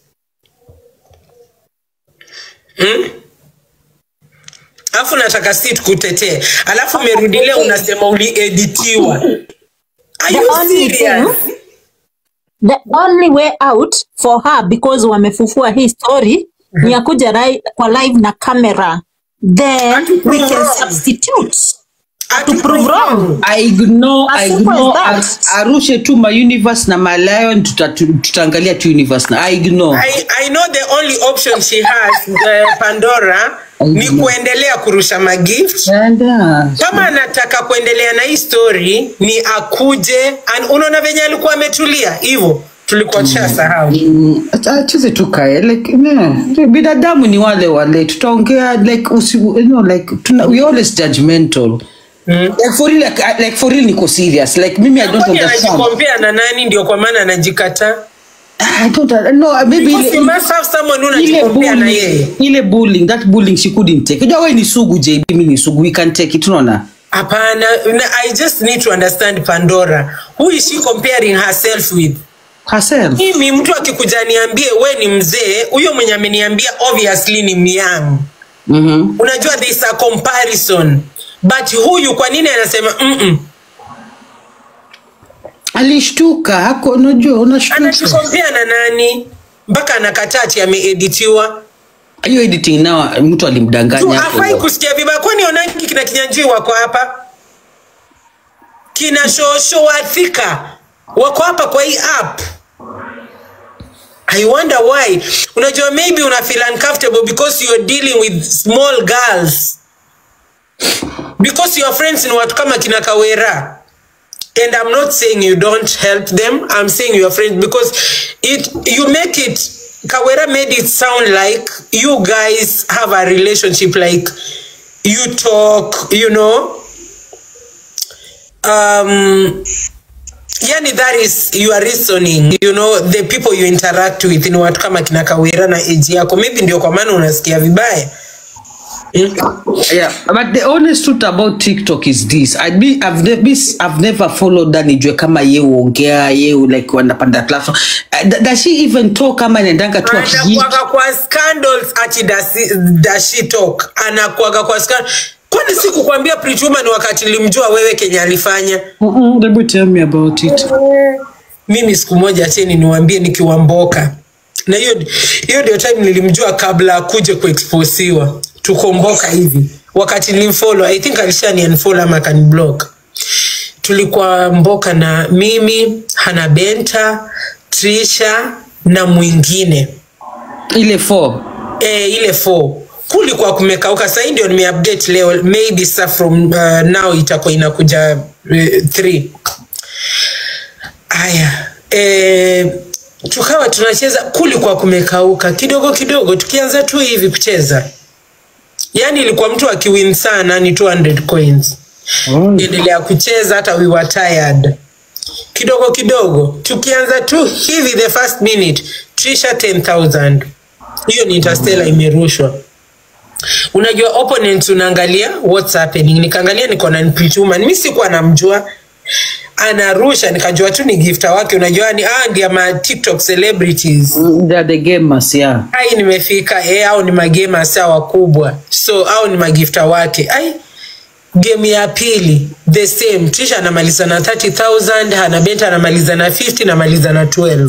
hmm? alafu nataka si tukutetee alafu umerudilia unasema ulieditiwa Are The you only serious? thing, the only way out for her because wamefufua hii story ni ya kuja rai- kwa live na camera then we can Atuprove. substitute to prove wrong I ignore, As I simple ignore, as that. ar- arushe tu ma universe na malayon tuta, tu- tutaangalia tu universe na I ignore. I, I know the only option she has uh, Pandora ni kuendelea kurusha magift And, uh, kama anataka kuendelea na hii story ni akuje An- unaona venye alikuwa ametulia hivyo tulikuwa tushasahau mm, acha- acheze tu kae like ne, binadamu ni wale wale tutaongea like usi, you know, like tuna, we always judgmental like for real like, I- like for real niko serious like mimi I don't kwani understand anajikompea na nani ndio kwa maana anajikataa I don't no maybe Because ile- you must have someone who ile unajikompea na bullying, yeye ile bullying that bullying she couldn't take unajua wewe ni sugu JB mimi ni sugu we can take it unaona hapana na- i just need to understand pandora who is she comparing herself with herself mimi mtu akikuja niambie we ni mzee huyo mwenye ameniambia obviously ni myang mhm unajua there is a comparison but huyu kwa nini anasema mm alishtuka hako unajua unashtuka anajikompea na nani mpaka anakataa ati ameeditiwa hiyo editing nao mtu tu alimdanganya hapo. afai kusikia vibaya kwani onangi kina kinyanjui wako hapa kina shosho wathika wako hapa kwa hii app i wonder why unajua maybe una feel uncomfortable because you're dealing with small girls because your friends ni watu kama kina kawera and i'm not saying you don't help them i'm saying your friends because it you make it kawera made it sound like you guys have a relationship like you talk you know um yani that is your reasoning you know the people you interact with ni watu kama kina kawera na age yako maybe ndio kwa maana unasikia vibaya Yeah, but the honest truth about TikTok is this. I be, I've, ne be, I've never followed that nijue kama ye uongea ye like wanapanda platform. Uh, th- does she even talk kama inaendanga tu akiji? anakuaga kwa scandals ati dasi- does she talk anakuaga kwa scandal kwani sikukwambia Prituma ni wakati nilimjua wewe kenye alifanya Uh-uh, let me tell me about it. mimi siku moja teni niwaambie nikiwamboka na hiyo hiyo ndio time nilimjua kabla akuje kuexposiwa tukomboka hivi wakati nilimfollow i think alishani unfollow ama akaniblock tulikuwa mboka na mimi hana benta trisha na mwingine Ile four. e, ile 4 kulikuwa kumekauka sahii ndio nimeupdate leo maybe sa from uh, now itakuwa inakuja 3 haya e, tukawa tunacheza kulikuwa kumekauka kidogo kidogo tukianza tu hivi kucheza yaani ilikuwa mtu akiwin sana ni 200 coins endelea kucheza hata we were tired kidogo kidogo tukianza tu hivi the first minute trisha 10000 hiyo ni interstellar imerushwa unajua opponent unaangalia what's happening nikaangalia niko na Prituma mimi sikuwa namjua anarusha nikajua tu ni gifta wake unajua ni ah ndia ma tiktok celebrities Mm, They are the gamers, yeah. ai nimefika eh, au ni magema saa wakubwa so au ni magifta wake ai game ya pili the same trisha anamaliza na 30000 hanabenta anamaliza na 50 namaliza na 12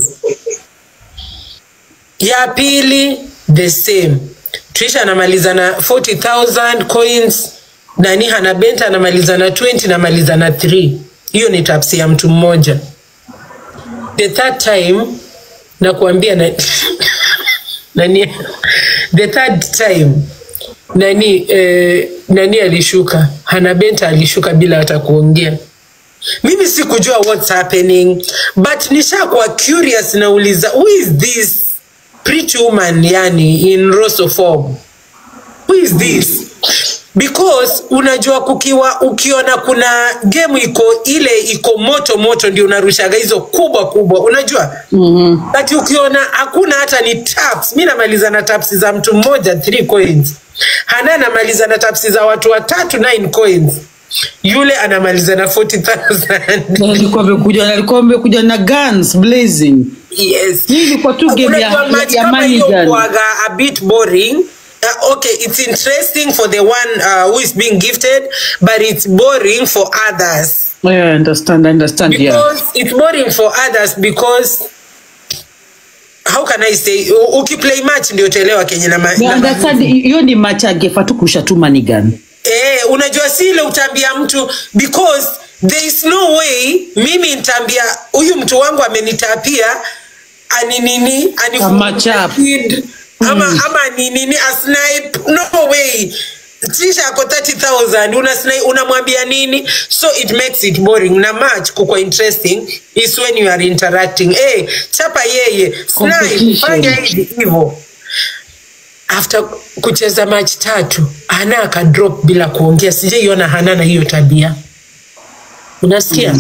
ya pili the same trisha anamaliza na 40000 coins nani hanabenta anamaliza na 20 namaliza na 3 hiyo ni tapsi ya mtu mmoja the third time nakuambia na, nani the third time nani eh, nani alishuka hanabenta alishuka bila hata kuongea mimi sikujua what's happening but nishakuwa curious nauliza who is this pretty woman yani in roso form who is this because unajua kukiwa ukiona kuna game iko ile iko moto moto ndio unarushaga hizo kubwa kubwa unajua mm-hmm. but ukiona hakuna hata ni taps mi namaliza na taps za mtu mmoja 3 coins hana anamaliza na taps za watu watatu 9 coins yule anamaliza na 40000 alikuwa amekuja alikuwa amekuja na guns blazing yes hii ilikuwa tu game ya, Unajua ya, match ya kama money hiyo gun huwaga a bit boring Uh, okay it's interesting for the one uh, who is being gifted but it's boring for others yeah, I understand I understand yeah because it's boring for others because how can i say u- ukiplay match ndio utaelewa kenye na, ma- Yeah, na understand hiyo ni match angefa tu kurusha tu money gun Eh, unajua si ile utaambia mtu because there is no way mimi nitaambia huyu mtu wangu amenitapia aninini Ama chap. kid ama, ama ni nini asnipe no way tisha ako 30000 una sni- unamwambia nini so it makes it boring na match kukwa interesting is when you are interacting hey, chapa yeye snipe Competition. fanya hivi hivyo after kucheza match tatu hana akadrop bila kuongea sijaiona hana na hiyo tabia unasikia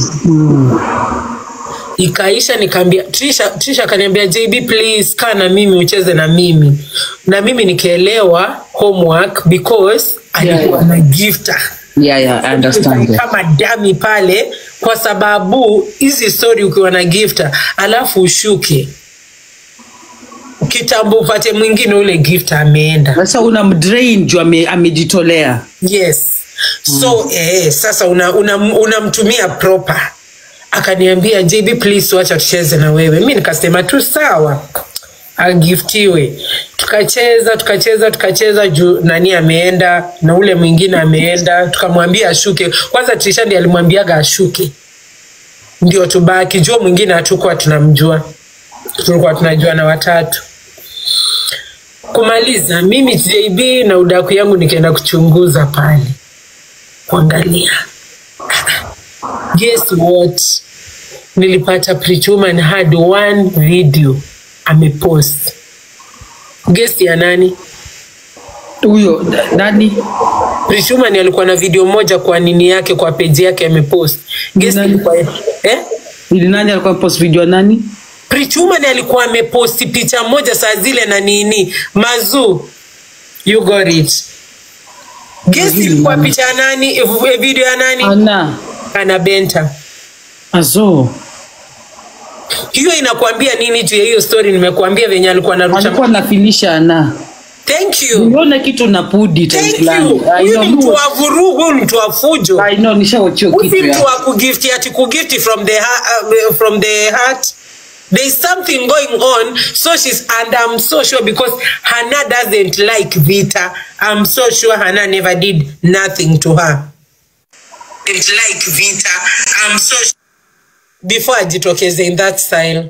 ikaisha nikaambia trisha trisha akaniambia jb please kaa na mimi ucheze na mimi na mimi nikaelewa homework because alikuwa na gifta yeah, yeah, I understand that. kama dami pale kwa sababu hizi story ukiwa na gifta alafu ushuke kitambo upate mwingine ule gifta ameenda sasa una mdrain juu ame- amejitolea yes so eh, sasa unamtumia una, unamtumia proper akaniambia jb please wacha tucheze na wewe mi nikasema tu sawa agiftiwe tukacheza tukacheza tukacheza juu nani ameenda na ule mwingine ameenda tukamwambia ashuke kwanza trishandi alimwambiaga ashuke ndio tubaki jua mwingine hatukuwa tunamjua tulikuwa tunajua na watatu kumaliza mimi jb na udaku yangu nikaenda kuchunguza pale kuangalia guess what nilipata Preachwoman had one video amepost guess ya nani huyo na- nani Preachwoman alikuwa na video moja kwa nini yake kwa peji yake amepost guess Nani? ilikuwa eh ili nani alikuwa post video ya nani Preachwoman alikuwa ameposti picha moja saa zile na nini mazu you got it guess ilikuwa picha ya nani eh, video ya nani ana ana benta azo hiyo inakwambia nini juu ya hiyo story nimekuambia venye alikuwa narusha alikuwa nafilisha ana thank you uliona kitu na pudi time thank fulani. you I huyu know, ni mtu huyu- wa vurugu huyu ni mtu wa fujo I know, nishawachia huyu kitu si mtu ya wa kugifti ati kugifti from the, ha- uh, from the heart there is something going on so she's and i'm so sure because hana doesn't like vita i'm so sure hana never did nothing to her didn't like vita i'm so sure before ajitokeze in that style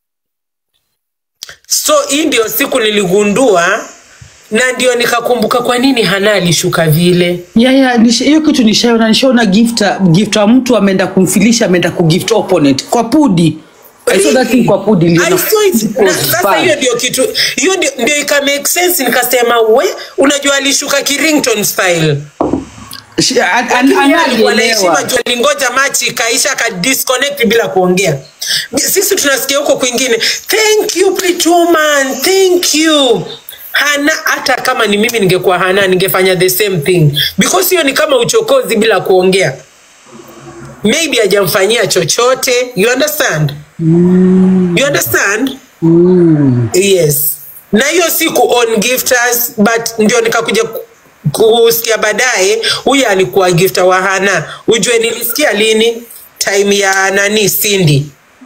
so hii ndio siku niligundua na ndio nikakumbuka kwa nini hana alishuka vile yeah, yeah, nisha- hiyo kitu nishaona nishaona gifta gifta mtu ameenda kumfilisha ameenda kugift opponent kwa pudi I saw that thing kwa pudi I niliona saw it. it Na was sasa bad. hiyo ndio kitu hiyo ndio, ndio ika make sense nikasema we unajua alishuka kirington style Shi- an- an- Lakini yeye alikuwa na heshima anaelewa juu alingoja machi ikaisha akadisconnect bila kuongea sisi tunasikia huko kwingine thank you Preachwoman, thank you hana hata kama ni mimi ningekuwa hana ningefanya the same thing because hiyo ni kama uchokozi bila kuongea maybe hajamfanyia chochote you understand you understand yes na hiyo si ku own gifters but ndio nikakuja ku- kusikia baadaye huyu alikuwa gifter wa hana ujue nilisikia lini time ya nani sindi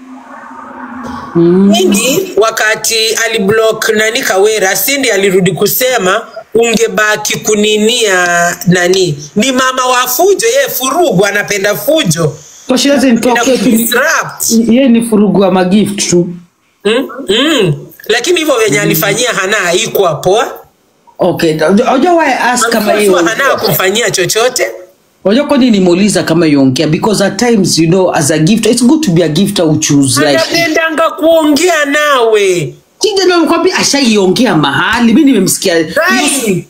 Sindi wakati aliblock nani Kawera, Sindi alirudi kusema ungebaki kuninia nani, ni mama wa fujo, yeye furugu, anapenda fujo So she doesn't talk na yet. kudisrupt. Yeye ni furugu wa magift tu mm? mm. Lakini hivyo venye alifanyia Hana haikuwa poa. okay unajua why I ask kama I'm so hiyo sure Hana hakumfanyia chochote. unajua kwani nimuuliza kama iongea because at times you know as a gifter it's good to be a gifter who choose like Anapendanga kuongea nawe Kija ndio nakwambia ashaiongea mahali mi nimemsikia Right.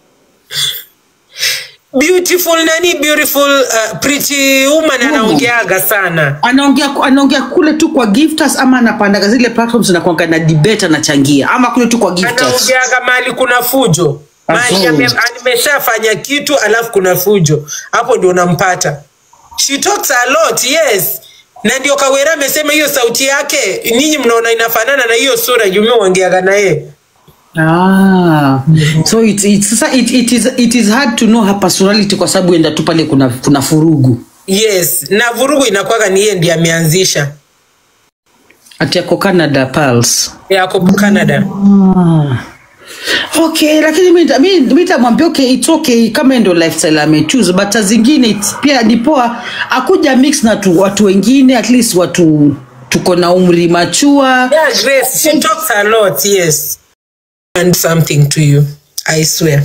beautiful nani beautiful uh, pretty woman anaongeaga sana anaongea anaongea kule tu kwa gifters ama anapandaga zile platforms na kuanga na debate anachangia ama kule tu kwa gifters anaongeaga mahali kuna fujo mahali Afu. ame- ameshafanya kitu alafu kuna fujo hapo ndio unampata she talks a lot yes na ndio kawera amesema hiyo sauti yake nyinyi mnaona inafanana na hiyo sura jume uongeaga na yeye Ah, so it, it, sasa it, it, is, it is hard to know her personality kwa sababu enda tu pale kuna, kuna furugu yes na vurugu inakwaga ni yeye ndiye ameanzisha ati ako Canada Pulse. yako canada Ah. okay lakini mi nita- mi- mi nitamwambia okay it's okay kama ndo lifestyle amechoose but saa zingine it's- pia ni poa akuja mix na tu, watu wengine at least watu tuko na umri machua Yeah, Grace, she talks a lot, yes. And something to you, I swear.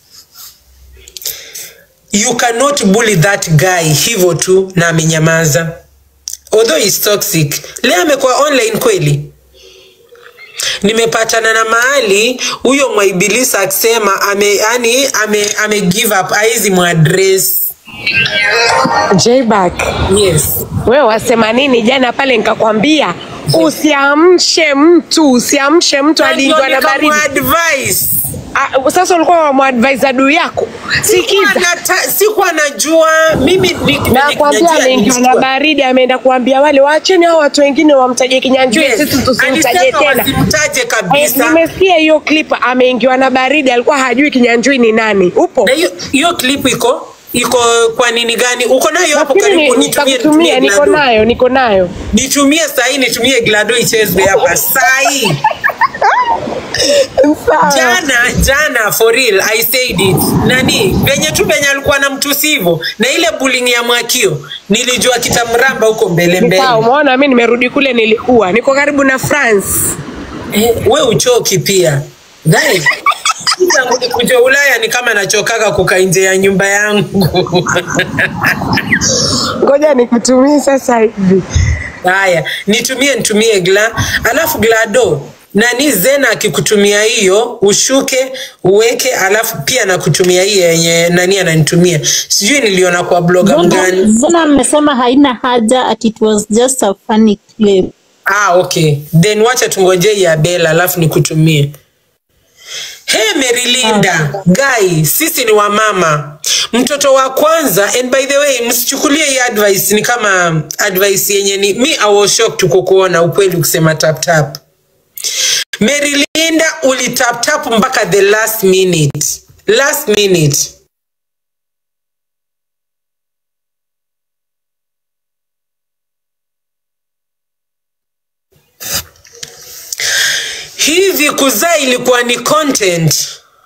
You cannot bully that guy hivyo tu na amenyamaza. Although he's toxic. Leo amekuwa online kweli. Nimepatana na mahali huyo mwaibilisi akisema ame yani ame, ame give up aizi mwadress. Jback, Yes. wewe wasema nini jana pale nikakwambia usiamshe mtu usiamshe mtu aliingiwa na baridi advice. Ah, sasa ulikuwa wamadvise adui yako sikiza sikuwa najua mimi ni- nakwambia najua ameingiwa na nilichukua. baridi ameenda kuambia wale waacheni hao watu wengine wamtaje kinyanjui Yes. sisi tusimtaje Alisema tena wasimtaje kabisa. Eh, nimesikia hiyo clip ameingiwa na baridi alikuwa hajui kinyanjui ni nani upo Na hiyo hiyo clip iko iko kwa nini gani? Uko nayo hapo Nafikiri karibu? ni- Nitumie nitakutumia nitumie niko Glado. nayo niko nayo Nitumie sahi, nitumie Glado ichezwe hapa sahi. Jana jana for real I said it. Nani venye tu venye alikuwa na mtusi hivyo na ile bullying ya Mwakio nilijua kitamramba huko mbele mbele. Sawa, umeona mi nimerudi kule nilikuwa niko karibu na France Eh, we uchoki pia Guys, tangu nikuja Ulaya ni kama nachokaga kukaa nje ya nyumba yangu. ngoja nikutumie sasa hivi Haya, nitumie nitumie gla, alafu glado nani Zena akikutumia hiyo ushuke uweke, alafu pia nakutumia hii yenye nani ananitumia, sijui niliona kwa bloga mgani. Zena amesema haina haja at it was just a funny clip. Ah, okay, then wacha tungoje ya Bella alafu nikutumie. Hey Merilinda, guy, sisi ni wamama. Mtoto wa kwanza and by the way, msichukulie hii advice ni kama advice yenye ni mi I was shocked kukuona ukweli ukisema tap tap. Merilinda ulitap tap mpaka the last minute. Last minute. Hivi kuzaa ilikuwa ni content?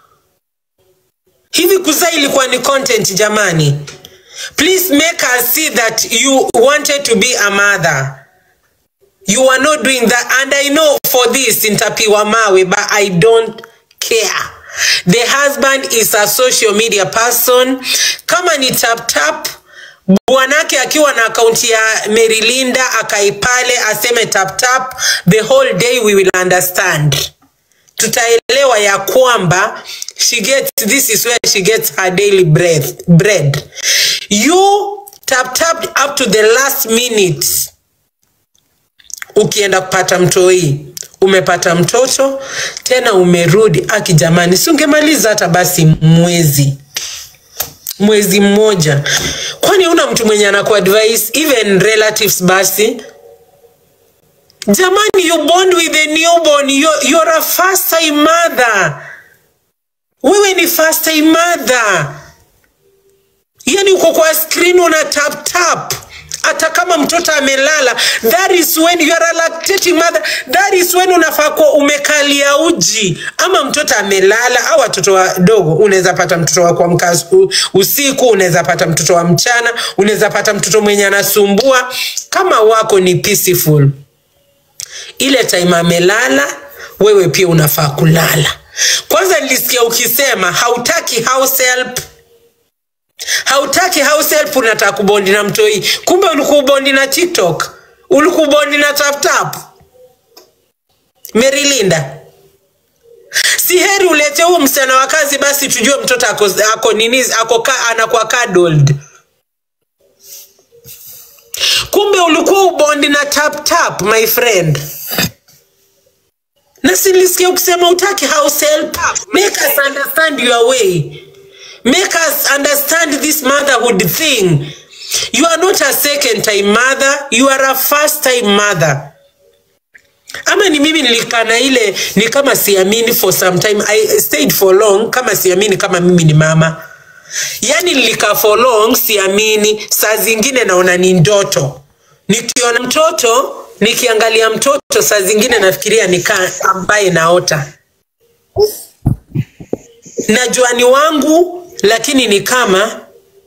Hivi kuzaa ilikuwa ni content jamani? Please make us see that you wanted to be a mother. You are not doing that and I know for this nitapiwa mawe but I don't care. The husband is a social media person. Kama ni tap tap bwanake akiwa na akaunti ya Merilinda akaipale aseme tap tap, the whole day we will understand. Tutaelewa ya kwamba she gets this is where she gets her daily bread. bread. You tap tapped up to the last minute ukienda kupata mtoi umepata mtoto tena umerudi aki jamani si ungemaliza hata basi mwezi mwezi mmoja kwani una mtu mwenye anakuadvise even relatives basi jamani you bond with a newborn you're, you're a first time mother wewe ni first time mother yani uko kwa screen una tap tap hata kama mtoto amelala that is when you are a lactating mother that is when unafaa kuwa umekalia uji ama mtoto amelala au watoto wadogo unaweza pata mtoto wa kuamka usiku- usiku unaweza pata mtoto wa mchana unaweza pata mtoto mwenye anasumbua kama wako ni peaceful ile time amelala wewe pia unafaa kulala kwanza nilisikia ukisema hautaki house help hautaki house help unataka kubondi na mtoi kumbe ulikuwa ubondi na tiktok ulikuwa ubondi na taptap merilinda si heri ulete huo msichana wa kazi basi tujue mtoto ako, ako nini ako ka, anakuwa cuddled kumbe ulikuwa ubondi na tap tap my friend na silisikia ukisema utaki house help make us understand your way make us understand this motherhood thing you are not a second time mother you are a first time mother ama ni mimi nilikaa na ile ni kama siamini for some time i stayed for long kama siamini kama mimi ni mama yaani nilikaa for long siamini saa zingine naona ni ndoto nikiona mtoto nikiangalia mtoto saa zingine nafikiria nikaa ambaye naota najua ni wangu lakini ni kama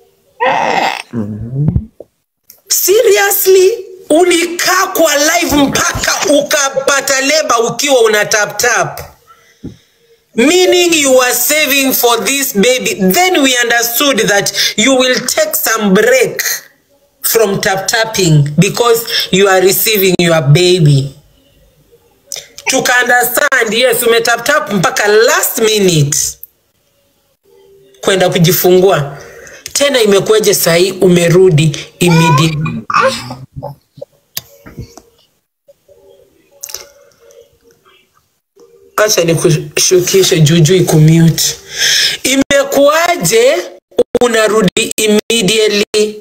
seriously ulikaa kwa live mpaka ukapata leba ukiwa una tap tap meaning you are saving for this baby then we understood that you will take some break from tap tapping because you are receiving your baby tuka understand yes umetap tap mpaka last minute kwenda kujifungua tena imekueje sahii umerudi immediately acha nikushukishe juju ikumute imekuwaje unarudi immediately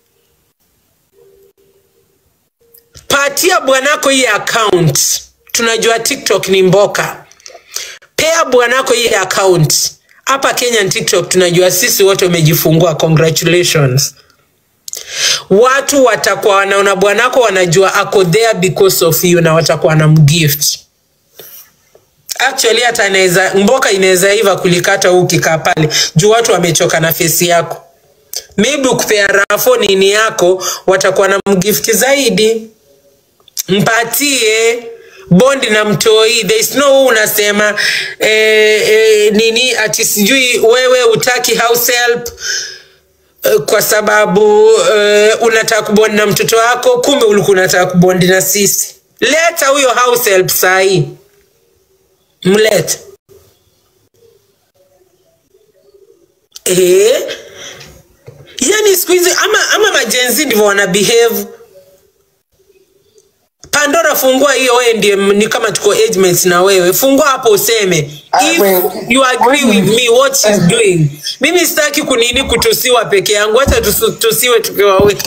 patia bwanako hii account tunajua tiktok ni mboka pea bwanako hii account hapa kenya tiktok tunajua sisi wote umejifungua congratulations watu watakuwa wanaona bwanako wanajua ako there because of you na watakuwa na mgift actually hata inaweza mboka inaweza iva kulikata huu ukikaa pale juu watu wamechoka na fesi yako maybe ukipea rafo nini yako watakuwa na mgifti zaidi mpatie bondi na mtoi there is no unasema eh, eh, nini ati sijui wewe utaki house help eh, kwa sababu eh, unataka kubondi na mtoto wako kumbe ulikuwa unataka kubondi na sisi leta huyo house help sahii mlete eh, yani siku hizi ama, ama majenzi ndivyo wana behave pandora fungua hiyo wewe ndiye m- ni kama tuko age mates na wewe fungua hapo useme if you agree with me what she's doing mimi sitaki kunini kutusiwa peke yangu hata tusiwe tukiwa wengi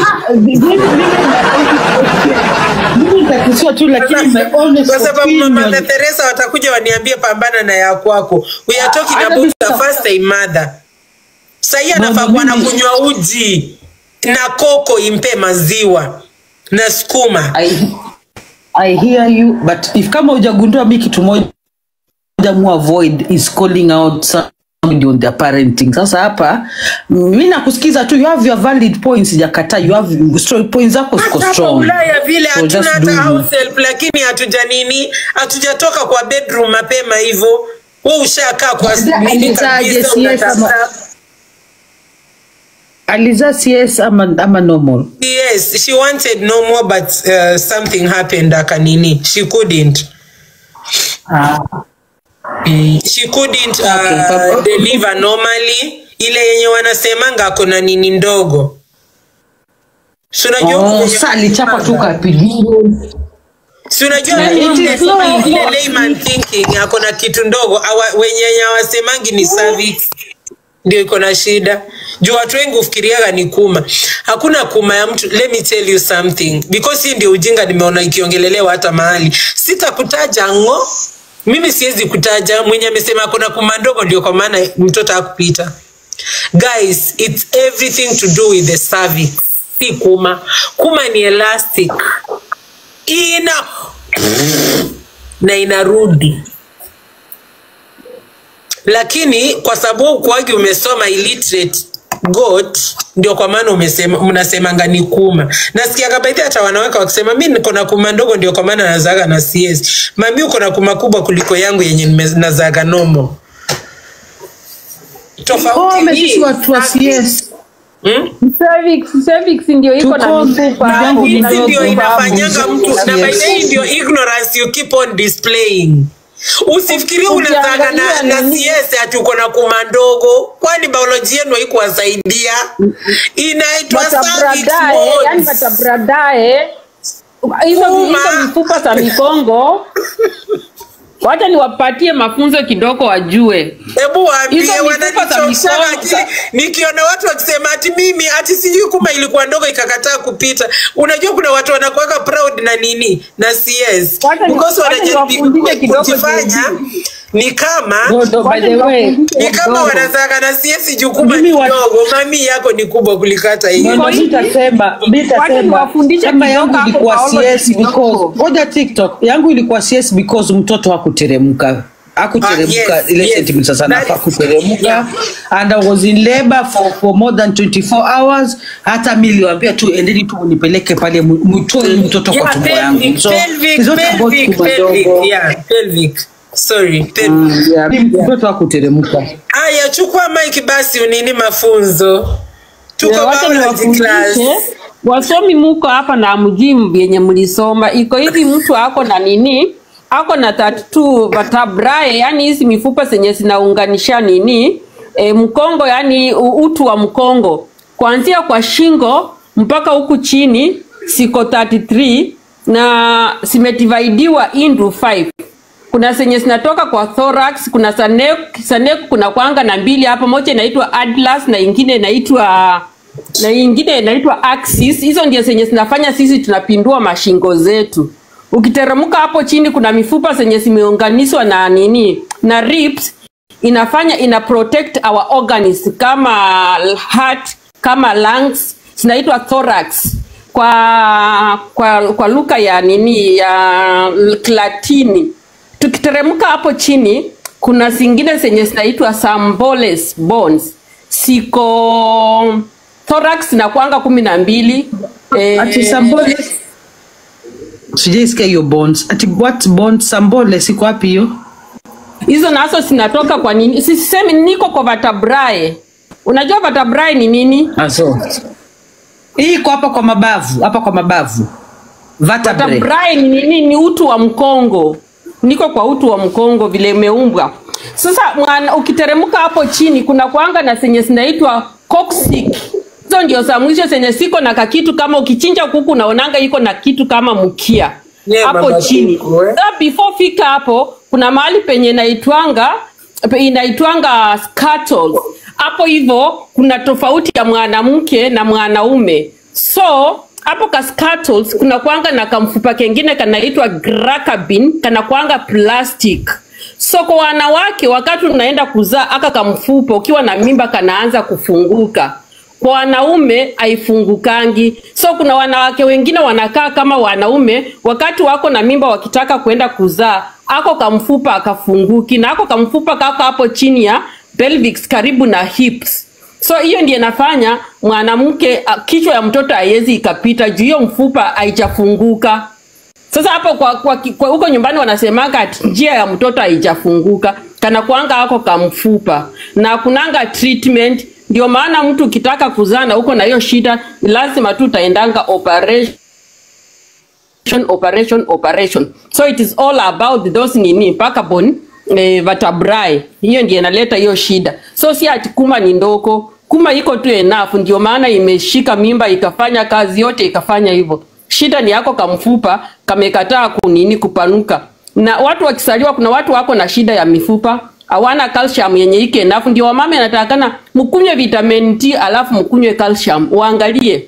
Nitakusiwa tu lakini my honest kwa sababu mama opinion- na Teresa watakuja waniambie pambana na ya kwako we are talking hata about mimi the sa- first time mother sahii Mama, anafaa kuwa na mimi- kunywa uji na koko impe maziwa na sukuma I, I hear you but if kama hujagundua mi kitu moja mu avoid is calling out somebody on their parenting sasa hapa mi nakusikiza tu you have your valid points jakata you have story points zako ziko hapa strong ulaya vile So hatuna just hata do you. house help lakini hatuja nini hatujatoka kwa bedroom mapema hivyo we ushakaa kwa Aliza- nini alizaje kabisa CS ama- unatafuta aliza cs ama, ama normal yes she wanted no more but uh, something happened akanini she couldn't mm, she couldn't uh, deliver normally ile yenye wanasemanga ako na nini ndogo si unajua oh, kwenye- sa alichapa tu kapidio si unajua Na ile- it is not- ile layman thinking ako na kitu ndogo awa- wenye hawasemangi ni cervix ndio iko na shida juu watu wengi hufikiriaga ni kuma hakuna kuma ya mtu let me tell you something because hii ndio ujinga nimeona ikiongelelewa hata mahali sitakutaja ngo mimi siwezi kutaja mwenye amesema kuna kuma ndogo ndio kwa maana mtoto akupita guys it's everything to do with the cervix si kuma kuma ni elastic ina na inarudi lakini kwa sababu ukuagi umesoma illiterate goat ndio kwa maana umesema mnasemanga ni kuma nasikiaga baadhi hata wanaweka wakisema mi niko na kuma ndogo ndio kwa maana nazaga na cs mami uko na kuma kubwa kuliko yangu yenye nime- nazaga nomo tofauti Kome, ni- sisi watu wa CS. Hmm? cervix cervix ndio iko na Tuko- mifupa yangu hizi kidogo ndio babu, inafanyanga sisi mtu wa na by CS. the way ndio ignorance you keep on displaying usifikirie unazaga na, Ukiangalia na nini? CS ati uko na kuma ndogo kwani biology yenu haikuwasaidia inaitwa cervix batabradae yani bones. batabradae hizo Kuma. hizo mifupa za mikongo wacha niwapatie mafunzo kidogo wajue hebu waambie Hizo mifupa za wananichoshaga mikono akili nikiona watu wakisema ati mimi ati sijui kuma ilikuwa ndogo ikakataa kupita unajua kuna watu wanakuweka proud na nini na CS Wacha ni- because wacha wanajaribu niwafundishe kidogo kujifanya ni kama No, no, by the way, ni kama wanazaga na CS jukuma Mimi wa- kidogo mami yako ni kubwa kuliko hata No, hiyo no, nitasema Wacha nitasema niwafundishe kama kidogo yangu hapo ilikuwa biology CS because kidogo. ngoja TikTok yangu ilikuwa CS because mtoto hakuteremka akuteremka Ah, yes, ile yes. sentiment sasa That nafaa is- kuteremka Yeah. and I was in labor for, for more than 24 hours hata mi niliwaambia tu endeni tu nipeleke pale mu- mtoe mtoto kwa Yeah, tumbo pelvic, yangu so pelvic, it's not about pelvic, tumbo pelvic, ndogo. yeah, pelvic. Sorry, pelvic. Mm, yeah, mtoto akuteremka Aya, chukua mic basi unini mafunzo. Tuko Yeah, wacha biology class. niwafundishe wasomi muko hapa na mjii vyenye mlisoma iko hivi mtu ako na nini ako na 32 vertebrae yani hizi mifupa zenye zinaunganisha nini e, mkongo yani u- utu wa mkongo kuanzia kwa shingo mpaka huku chini siko 33 na zimetivaidiwa into 5 kuna zenye zinatoka kwa thorax kuna sanek, sanek kuna kwanga na mbili hapa moja inaitwa atlas na ingine inaitwa na ingine inaitwa axis hizo ndio zenye zinafanya sisi tunapindua mashingo zetu ukiteremka hapo chini kuna mifupa zenye zimeunganishwa na nini na ribs inafanya ina protect our organs kama heart kama lungs zinaitwa thorax kwa kwa kwa lugha ya nini ya Latini. Tukiteremka hapo chini, kuna zingine zenye zinaitwa samboles bones, siko thorax na kwanga kumi na mbili eh, ati sambole sijaisikia hiyo bonds ati what bonds sambole siko wapi hiyo hizo nazo zinatoka kwa nini? Sisemi niko kwa vertebrae. Unajua vertebrae ni nini? aso hii iko hapa kwa mabavu hapa kwa mabavu vertebrae Vertebrae ni nini? Ni utu wa mkongo. Niko kwa utu wa mkongo vile imeumbwa. Sasa mwana, ukiteremka hapo chini kuna kwanga na zenye zinaitwa coccyx. Hizo ndio za mwisho zenye siko na kakitu kama ukichinja kuku unaonanga iko na kitu kama mkia Yeah, hapo baba chini. kuku, eh. Sasa before fika hapo kuna mahali penye inaitwanga pe- inaitwanga scuttle. Hapo hivyo kuna tofauti ya mwanamke na mwanaume. So hapo ka scuttles kuna kwanga na kamfupa kengine kanaitwa gracabin kana kwanga plastic. So kwa wanawake wakati unaenda kuzaa aka kamfupa ukiwa na mimba kanaanza kufunguka kwa wanaume haifungukangi. So kuna wanawake wengine wanakaa kama wanaume, wakati wako na mimba wakitaka kwenda kuzaa, ako kamfupa akafunguki, na ako kamfupa kako hapo chini ya pelvis karibu na hips. So hiyo ndiyo inafanya mwanamke ah, kichwa ya mtoto haiwezi ikapita juu hiyo mfupa haijafunguka. Sasa hapo kwa, kwa, kwa huko nyumbani wanasemaga ati njia ya mtoto haijafunguka, kana kuanga hako kamfupa na kunanga treatment. Ndio maana mtu ukitaka kuzaa na uko na hiyo shida, ni lazima tu utaendanga operation operation operation so it is all about those nini mpaka bone eh, vertebrae hiyo ndiyo inaleta hiyo shida so si ati kuma ni ndoko kuma iko tu enough ndio maana imeshika mimba ikafanya kazi yote ikafanya hivyo shida ni yako kamfupa kamekataa kunini kupanuka na watu wakisaliwa kuna watu wako na shida ya mifupa hawana calcium yenye ike enough ndio wamama anatakana mkunywe vitamin T alafu mkunywe calcium uangalie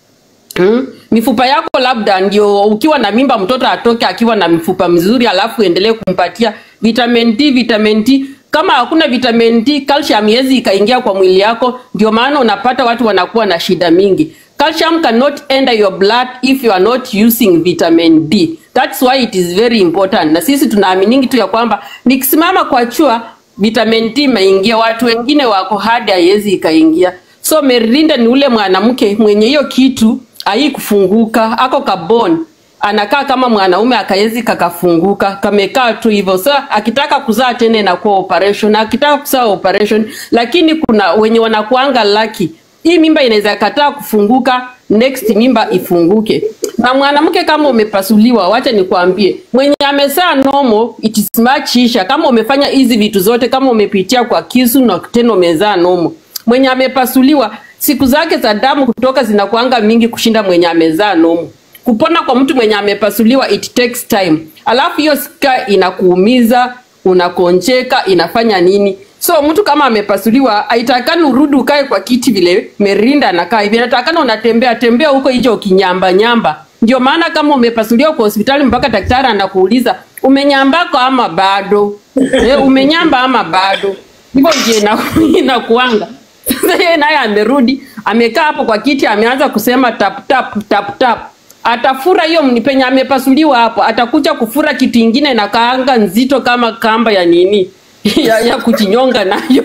Mm. Mifupa yako labda ndio ukiwa na mimba mtoto atoke akiwa na mifupa mizuri alafu endelee kumpatia vitamin D, vitamin D. Kama hakuna vitamin D, calcium haiwezi ikaingia kwa mwili yako, ndio maana unapata watu wanakuwa na shida mingi. Calcium cannot enter your blood if you are not using vitamin D. That's why it is very important. Na sisi tunaaminingi tu ya kwamba nikisimama kwa chua vitamin D imeingia, watu wengine wako hadi haiwezi ikaingia. So Merinda ni ule mwanamke mwenye hiyo kitu ai kufunguka, ako kabon anakaa kama mwanaume akaezi kakafunguka kamekaa tu hivyo. So akitaka kuzaa tena inakuwa operation, akitaka kuzaa operation, lakini kuna wenye wanakuanga lucky hii mimba inaweza kataa kufunguka, next mimba ifunguke. Na mwanamke kama umepasuliwa, wacha nikwambie, mwenye amezaa nomo it is much easier. Kama umefanya hizi vitu zote, kama umepitia kwa kisu na tena umezaa nomo, mwenye amepasuliwa siku zake za damu kutoka zinakuanga mingi kushinda mwenye amezaa nomo. Kupona kwa mtu mwenye amepasuliwa it takes time, alafu hiyo sika inakuumiza, unakonjeka, inafanya nini? So mtu kama amepasuliwa haitakani urudi ukae kwa kiti vile Merinda anakaa hivi, inatakana unatembea tembea huko hicho ukinyamba nyamba. Ndio maana kama umepasuliwa kwa hospitali mpaka daktari anakuuliza umenyambako ama bado? Eh, umenyamba ama bado? Hivyo ndio ina- inakuanga. Sasa yeye naye amerudi amekaa hapo kwa kiti, ameanza kusema tap tap tap tap. atafura hiyo mni- penye amepasuliwa hapo, atakuja kufura kitu ingine na kaanga nzito kama kamba ya nini ya, ya kujinyonga nayo.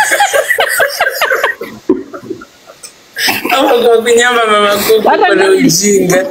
Ama kwa kunyamba mama kuku Hata kuna mimi- ujinga.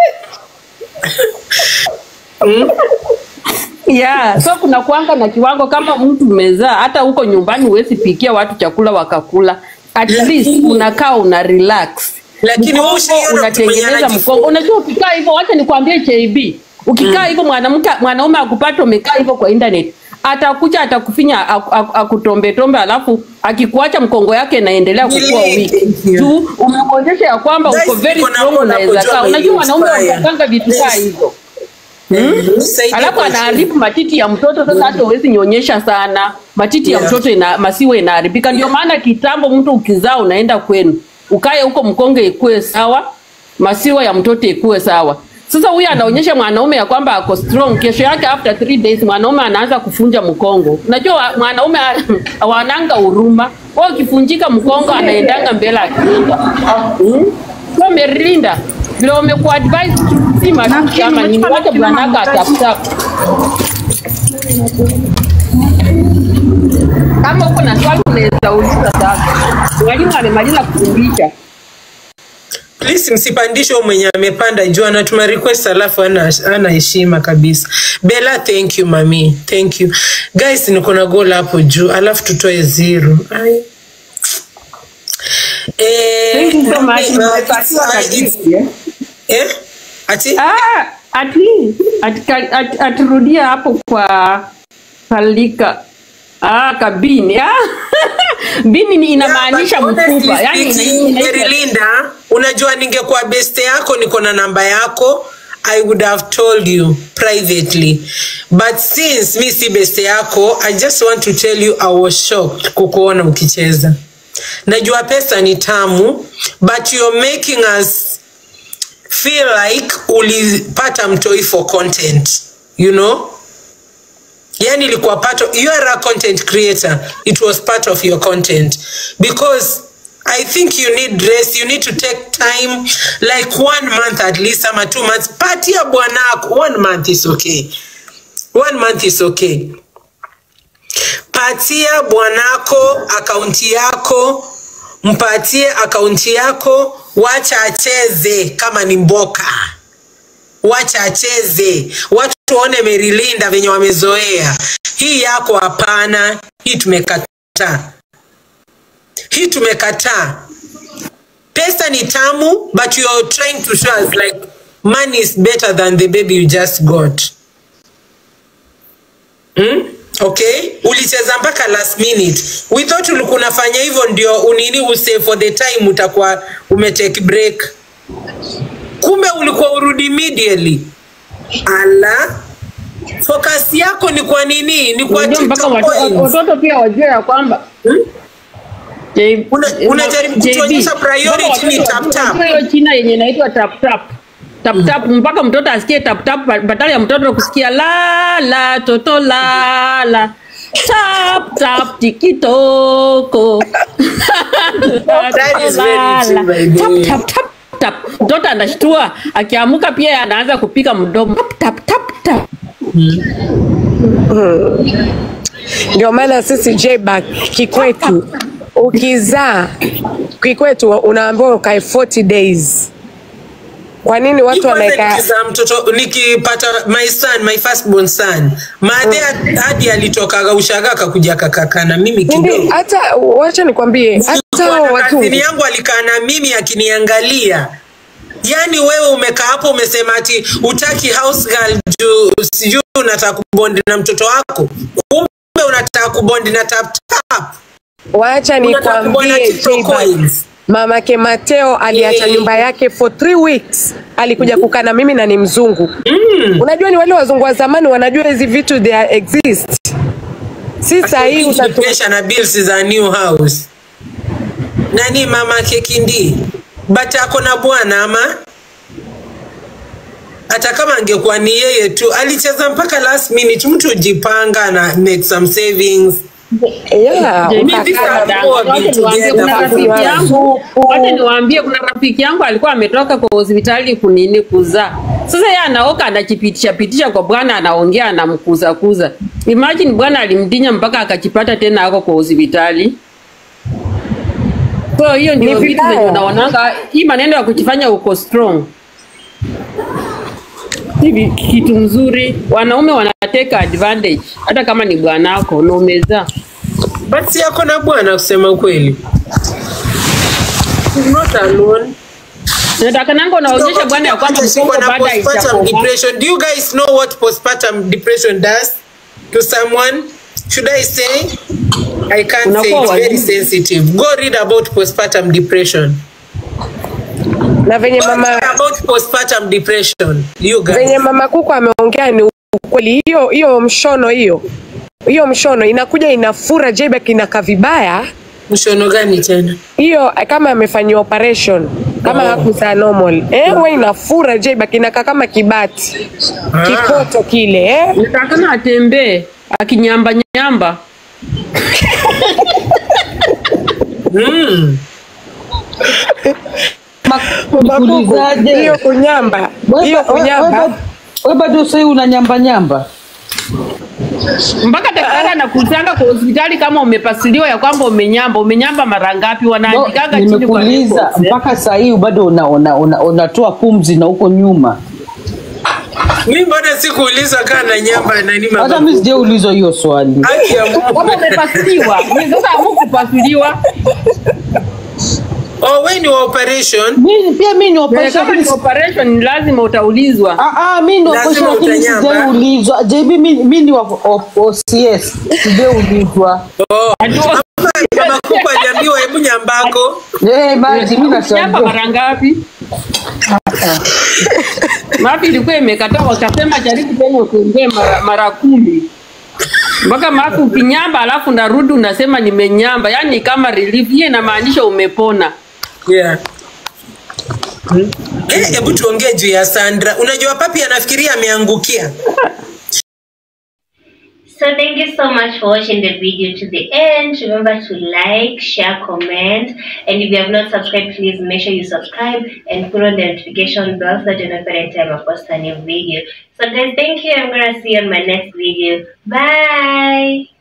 Yeah, so kuna kuanga na kiwango kama mtu umezaa, hata huko nyumbani huwezi pikia watu chakula wakakula. At least unakaa una relax. Lakini wewe Mkongo ushaiona mtu mwenye unatengeneza anajifunga. mkongo. Unajua ukikaa hivyo, wacha nikwambie JB. Ukikaa hivyo mwanamke mwanaume akupata umekaa hivyo kwa internet, atakuja atakufinya ak- ak- akutombe tombe, alafu akikuacha mkongo yake inaendelea kukua weak. Tu umemwonyesha ya kwamba uko Guys, very niko na strong, mbona unaweza kujua kaa. Unajua my wanaume inspire. wanapanga vitu kaa Yes. hizo. Saidie Alafu kwa anaharibu matiti ya mtoto. Sasa hata huwezi nyonyesha sana, matiti ya Yeah. mtoto ina, masiwa inaharibika. Ndio maana kitambo mtu ukizaa unaenda kwenu ukae huko mkonge ikue sawa, masiwa ya mtoto ikue sawa. Sasa huyu anaonyesha mwanaume ya kwamba ako strong. Kesho yake after three days mwanaume anaanza kufunja mkongo. Unajua mwanaume hawananga huruma, wao ukifunjika mkongo anaendanga mbele akienda hmm? So Merilinda, vile umekuadvise si matusi ama nini, wacha bwanaka atafutafu kama uko na swali unaweza uliza sasa. Mwalimu amemaliza kufundisha. Please msipandishe huyo mwenye amepanda juu anatuma request alafu ana ana heshima kabisa. Bella, thank you mami. Thank you. Guys, niko na goal hapo juu alafu tutoe zero. Ai. Eh, Thank you so much. uh, Nimepatiwa it's- uh, kajibu, it's- eh? eh? Ati? Ah, ati ati ati- aturudia hapo kwa kalika ah, kabini ah. bini ni inamaanisha But honestly mfupa yani ina- speaking, inaitwa- Merilinda, unajua ningekuwa beste yako niko na namba yako I would have told you privately but since mi si beste yako I just want to tell you I was shocked kukuona ukicheza najua pesa ni tamu but you're making us feel like ulipata mtoi for content you know yani ilikuwa part of, you are a content creator it was part of your content because i think you need rest you need to take time like one month at least ama two months patia bwanako one month is okay one month is okay patia bwanako akaunti yako mpatie akaunti yako wacha acheze kama ni mboka wacha acheze watu waone merilinda venye wamezoea hii yako hapana hii tumekataa hii tumekataa pesa ni tamu but you are trying to show us like money is better than the baby you just got hmm? okay ulicheza mpaka last minute we thought ulikuwa unafanya hivyo ndio unini use for the time utakuwa umetake break kumbe ulikuwa urudi immediately ala focus yako ni kwa nini ni kwa Unajua mpaka TikTok watoto coins. watoto pia wajue ya kwamba J- Una- unajaribu JB, kutuonyesha priority mpaka ni watoto tap wajue tap. hiyo China yenye inaitwa tap tap tap tap mpaka mtoto asikie tap tap ba- badala ya mtoto kusikia la la toto la la tap tap tikitoko That is very true, by the way. tap tap tap tap mtoto anashtua akiamuka pia anaanza kupika mdomo tap tap tap tap Ndio maana sisi J-Back kikwetu, ukizaa kikwetu unaambiwa ukae 40 days. Kwa nini watu Kwanza wanaeka nikizaa mtoto nikipata my son my firstborn son madhe hadi alitokaga ushaga akakuja akakaa na mimi Nindi, kidogo hata wacha nikwambie, hata hao Bwana watu kazini yangu alikaa na mimi akiniangalia yaani wewe umekaa hapo umesema ati utaki house girl juu sijui unataka kubondi na mtoto wako kumbe unataka kubondi na tap tap wacha Unataka kubona nikwambie TikTok J-Back. coins. Mamake Mateo aliacha Yeah. nyumba yake for three weeks, alikuja kukaa na mimi na ni mzungu. Unajua ni wale wazungu wa zamani wanajua hizi vitu they are exist. Si sahii utatu Pesa na bills za new house nani mama kekindi but ako na bwana ama hata kama angekuwa ni yeye tu alicheza mpaka last minute mtu ujipanga na make some savings Yeah, Jamie, ukakaa these na are mtu. Wacha niwaambie, kuna rafiki yangu wacha niwaambie kuna rafiki yangu alikuwa ametoka kwa hospitali kunini kuzaa sasa yeye anaoka anajipitisha pitisha kwa bwana anaongea anamkuza kuza imagine bwana alimdinya mpaka akajipata tena ako kwa hospitali so hiyo ndio Ni vitu zenye vibaya. unaonanga hii maneno ya kujifanya uko strong hivi kitu mzuri wanaume wanateka advantage hata kama ni bwanako na umezaa but si yako na bwana kusema ukweli She's not alone. nataka nango unaonyesha bwana ya kwamba mkongo Shikwa na baada postpartum haijakomaa depression. Do you guys know what postpartum depression does to someone? Should I say? I can't say. Unakuwa It's very wazimu. sensitive. Go read about postpartum depression. na venye Go mama read about postpartum depression. You guys. venye mama kuku ameongea ni ukweli. Hiyo hiyo mshono hiyo hiyo mshono inakuja inafura jebek inakaa vibaya. Mshono gani tena? Hiyo eh, kama amefanyiwa operation kama Oh. hakuzaa normal eh, huwa inafura jebek inakaa kama kibati kikoto kile eh. natakana atembee akinyamba nyamba Mm. Nikuulizaje? hiyo kunyamba Wewe hiyo ba- wewe- kunyamba wewe- wewe bado sahii una nyamba nyamba mpaka daktari anakutanga kwa hospitali kama umepasuliwa ya kwamba umenyamba umenyamba mara ngapi No, wanaandikaga chini kwa nimekuuliza records, eh. mpaka sahii bado unatoa una, una, unatoa pumzi na huko nyuma Mi mbona sikuuliza kaa na nyamba nani hata mama? mi sijaulizwa hiyo swali Haki ya Mungu. kama umepasuliwa ni sasa hamukupasuliwa Oh, when you operation, mi, pia mi ni Eh, operation kama ni lakini- operation ni lazima utaulizwa Ah, ah, mi ni Lazima operation lakini utanyamba. sijaulizwa JB mi, mi ni wa wa- OCS sijaulizwa oh, mama mama kubwa aliambiwa hebu nyambako. Eh, maji mi nyamba nashangaa mara ngapi mapi ilikuwa imekataa wakasema jaribu tena ukiongee mara, mara kumi mpaka mapi ukinyamba alafu narudi unasema nimenyamba yani kama relief hiyo inamaanisha umepona Yeah. Hmm. Eh, hebu tuongee juu ya Sandra. Unajua papi anafikiria ameangukia. So thank you so much for watching the video to the end. Remember to like, share, comment, and if you have not subscribed, please make sure you subscribe and put on the notification bell so that you know every time I post a new video. So guys, thank you. I'm gonna see you on my next video. Bye.